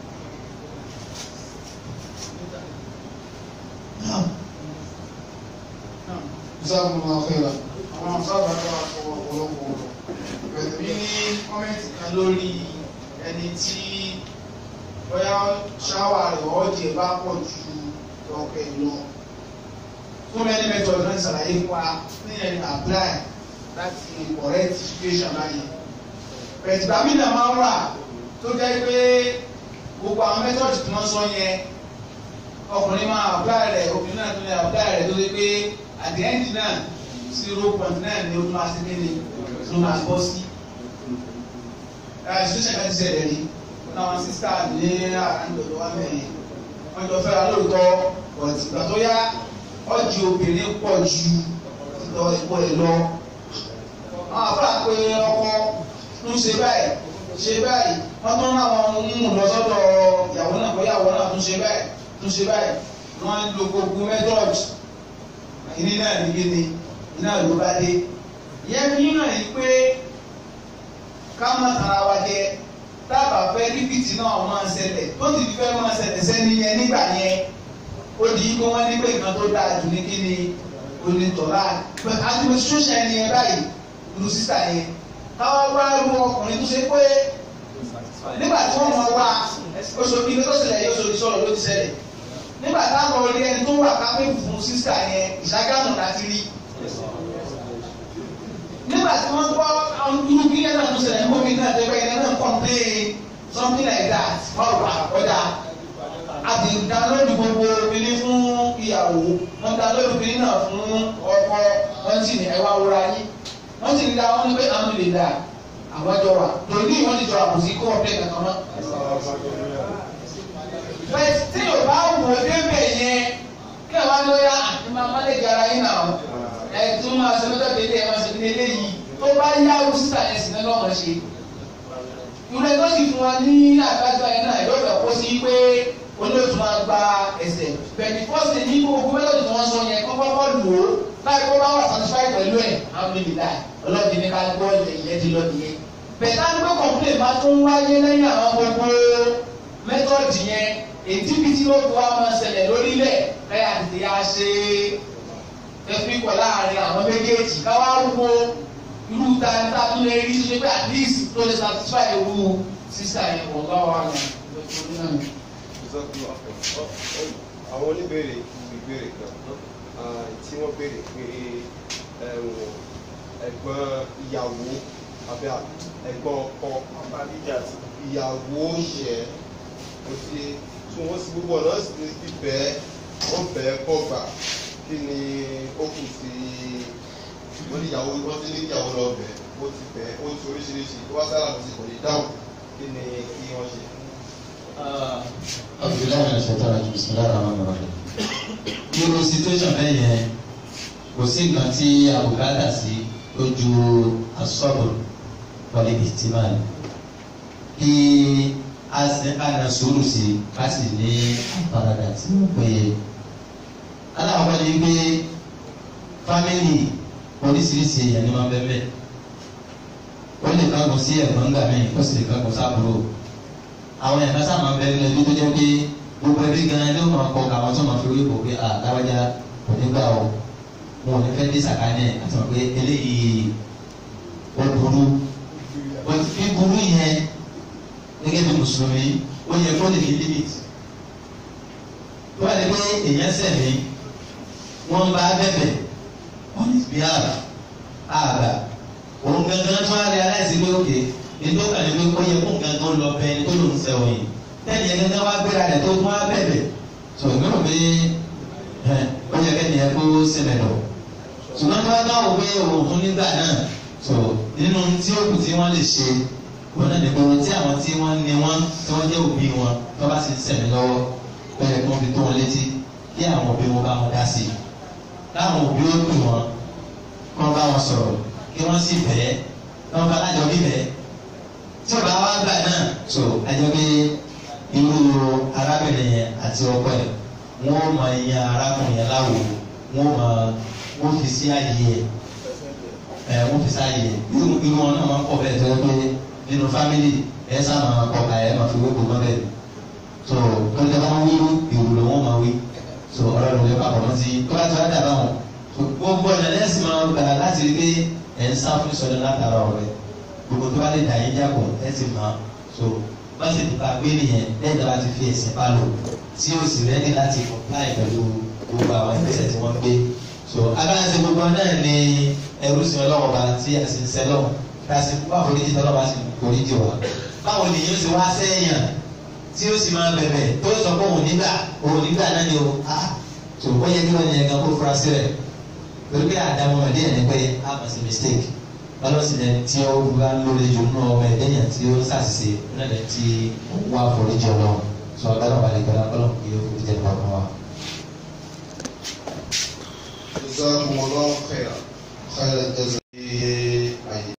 Ìsáàmù máa fẹ́ ra. Àwọn sábà tó wà fún ọ̀pọ̀lọpọ̀ ọ̀rọ̀. Bẹ̀rẹ̀ mi ní kọ́mẹ́ǹtì kan lórí ẹni tí bóyá ṣáwà rẹ̀ ọ̀jẹ̀ bá pọ̀ ju ọ̀kẹ́ lọ fún many methods náà ṣàlàyé fún wa ní ẹni apply láti correct situation báyìí bẹ̀tì bàmí náà máa ń wà tó jẹ́ pé gbogbo àwọn methods tí wọ́n sọ yẹn ọkùnrin máa apply rẹ̀ obìnrin náà tún lè apply rẹ̀ tó ṣe pé at the end náà zero point nine ni ó tún máa ṣe kéde ló máa bọ́ sí. situation kan ti ṣẹlẹ̀ rí wọn náà wọn sísá ní àràǹdọ̀dọ̀ wa mẹ́rin wọ́n jọ fẹ́ra lóòótọ́ but ìgbà tó yá ọjì obìnrin pọ̀ ju ìtọ́ ìpọ̀ ẹ̀ lọ. àwọn àbúrò pé ọkọ ń ṣe báyìí ṣe báyìí wọ́n tún láwọn ń mú lọ sọ́dọ̀ ìyàwó náà bóyá ìyàwó náà tún ṣe báyìí tún ṣe báyìí wọ́n ń lo gbogbo method ìní náà ní kíni iná ló bá dé. ìyẹn fi yín náà yìí pé ká má tara wa jẹ dábàá fẹ́ ríbìtì náà máa ṣẹlẹ̀ tó ti fi fẹ́ máa ṣẹlẹ̀ sẹ́ni yẹn nígbà yẹn ó di kó wọ́n ní pé nǹkan tó dáa jù ní kí ni onítọ̀lá but administration ẹni ẹ báyìí lu sísà yẹn káwá wá ru ọkùnrin tó ṣe pé nígbà tí wọ́n mọ̀ wá oṣù kìíní tó ṣẹlẹ̀ yóò ṣòro sọ̀rọ̀ ló ti ṣẹlẹ̀ nígbà táwọn orí ẹni tó wà kápẹ́ fún sísà yẹn ìṣàgámù láti rí nígbà tí wọ́n gbọ́ irú kí ẹ̀ náà tó ṣẹlẹ̀ níbo mi náà tẹ́gbẹ́ ẹ̀ náà complain something like that wọ́n wà ọjà àti dánlóòdù gbogbo obìnrin fún ìyàwó wọ́n dánlóòdù obìnrin náà fún ọkọ wọ́n sì ní ẹwà wúra yín wọ́n sì ní dá wọn ní pé àwọn lè dà àwọn jọ wà lòdì wọ́n ti jọ àbùsí kó ọ̀pẹ kankan mọ́. bẹ́ẹ̀ tí yóò bá wò ó débẹ̀ yẹn kí ẹ̀ wá lóyá àti máa má lè jara yín náà ẹ̀ tí wọ́n máa ṣe lọ́jọ́ dédé ẹ̀ máa ṣe ní eléyìí tó bá yá o sísà ẹ̀ sì ní lọ́mọ ṣe. ìrẹ́ tó sì fún wa ní àgbájọ ẹ̀ náà yóò fẹ́ kó sí pé olóòtú máa gba ẹsẹ̀ bẹ̀ẹ̀ni fọ́ọ̀sì ní gbogbo mẹ́tọ̀dù tí wọ́n sọ yẹn kọ́ kọ́kọ́ lò ó láì kó bá wà satisfied pẹ̀lú ẹ̀ àwọn ènìyàn láì ọlọ́ọ̀dì ní ká gbọ́ ilẹ̀ ìyẹn ti lọ nìyẹn. bẹ̀ẹ̀ta ní pé complain máa tún wáyé lẹ́yìn àwọn gbogbo mẹ́tọ̀dù yẹn èdè bíi tí ó fi wá máa ṣẹlẹ̀ lórílẹ̀ lẹ́yìn àti yá ṣe ẹbí pọ̀ láàrin àwọn méjèèjì káwá wo irú dáadáa tó lè rí ṣe pé at least tó lè satisfy irú sísá yẹn wọ̀ lọ́wọ́ àwọn ọ̀nà àwọn oníbèrè ìbéèrè kan tí wọ́n béèrè pé ẹ̀gbọ́n ìyàwó àbí ẹ̀gbọ́n ọkọ ìyàwó ṣẹ̀ ó ti tún wọ́n sí gbogbo ọ̀nà sì ti bẹ́ẹ̀ wọ́n bẹ́ẹ̀ kọ́ gbà kí ni ó kù sí wọ́n ní ìyàwó wọ́n ti ní ìyàwó lọ bẹ́ẹ̀ ó ti bẹ́ẹ̀ ó ti oríṣiríṣi tó wá sára mi sì kò ní dáhùn kí ni kí wọ́n ṣe. Abdullahi na ṣètọ́ra ju bisimilá rahman rahim. Irú situation bẹ́ẹ̀ yẹn kò sí nǹkan tí àbùkátà sí lójú asọ́bù wọlé ìtìmáà kí a sì ká na sùúrù sí ká sì ní àfaradà tí ó péye. Aláwọ̀ ni pé fámìlì oríṣiríṣi èèyàn ni wọ́n bẹ́ẹ̀ bẹ́ẹ̀. Ó lè kágun sí ẹ̀gbọ́n gbà mí, ó sì lè kágun sábúrò àwọn ẹ̀ka sáà máa ń bẹ̀rẹ̀ lẹ́bí tó jẹ́ pé gbogbo ẹbí gan-an ló máa kọ́ àwọn tó máa fi orí kò pé àdáwájá kò ní gbà ó wọn ò ní fẹ́ dé sàkánì ẹ̀ àti wọn pé eléyìí ó burú ó ti fi burú yẹn gẹ́gẹ́ bí mùsùlùmí ó yẹ kó lè ní limit tó bá lè pé èèyàn sẹ̀mí wọ́n bá bẹ̀bẹ̀ on his behalf àgbà òun gangan tó wá rí aláìsí pé òkè ètò kan ní pé ó yẹ kó gangan lọ bẹ ẹni tó lòún sẹ́wọ̀n yìí tẹ́lẹ̀ yẹn gangan wá gbéra rẹ̀ tó tún wá bẹ̀bẹ̀ tó ìgbéró pé ó yẹ kẹ́ni yẹn kó sẹ́mẹ̀ lọ. ṣùgbọ́n tí wọ́n bá wò pé òun fún nígbà náà tó nínú tí ó kù tí wọ́n lè ṣe wọn náà nípa ohun tí àwọn tí wọ́n ní wọ́n tí wọ́n jẹ́ òbí wọn tó bá sì sẹ̀mí lọ́wọ́ bẹ́ẹ̀ kí wọ́n fi tó wọn létí kí àwọn òbí wọn bá wọn dá sí i káwọn òbí ó dùn wọn kí wọ́n bá wọn sọ̀rọ̀ kí wọ́n sì bẹ̀ẹ́ kí wọ́n bá lájọ bí bẹ̀ẹ́ tí ọba wa gbà náà so ẹjọ pé irú arábìnrin yẹn àti ọkọ ẹ wọn mọ ìyẹn arákùnrin yẹn láwo wọn mọ wọn fi sí ààyè ẹ wọn fi sí ààyè irú irú wọn náà máa ń pọ̀ bẹ́ẹ̀ tó yẹ pé nínú fámìlì ẹ sá máa kọ ká ẹ máa fi wéko mọ bẹ́ẹ̀ so tó lè wọn wí ìwúlò wọn máa wí so ọ̀rọ̀ ló lè papọ̀ mọ́ sí tó bá tó bá dàbà wọn so gbogbo ọ̀nà lẹ́sìn máa gbà láti rí pé ẹ̀ ń sá fún ìsọdọ̀ látara ọ̀rẹ́ gbogbo tó bá lè dà yín jápọ̀ ẹ sì mọ̀ so bá sì ti pa gbé nìyẹn lẹ́yìn tó bá ti fi ẹ̀sìn bá lò tí o sì rẹ́ni láti comply pẹ̀lú gbogbo àwọn ìgbésẹ̀ tí wọ́n gbé so agbára gbogbo náà ni ẹrú sí ọlọ́wọ́ bá tí a sì ń sẹ́ lọ́wọ́ ká sì kó àforíjì tọ́lọ́ bá sì foríjì wá báwo ni yóò sì wá sẹ́yìn tí ó sì máa bẹ̀bẹ̀ tó sọ pé òun nígbà òun nígbà náà ni o ah so ó yẹ kí wọ́n yẹn gan kó fura sí rẹ̀ torí pé àdámọ́ ọ̀dẹ́ ẹ̀ ní pé a mọ̀ sí mistake ọlọ́sìn ẹni tí ó wá lórí jù nínú ọmọ ẹ̀dẹ́yìn tí ó ṣàṣìṣe náà lẹ́yìn tí ó wá foríjì ọlọ́run sọ ọ̀gá wà lẹ́gbẹ̀ẹ́ lápẹ́lọ́ kí ó fi jẹ́ nípa wa. جزاكم الله خيرا خير الجزاء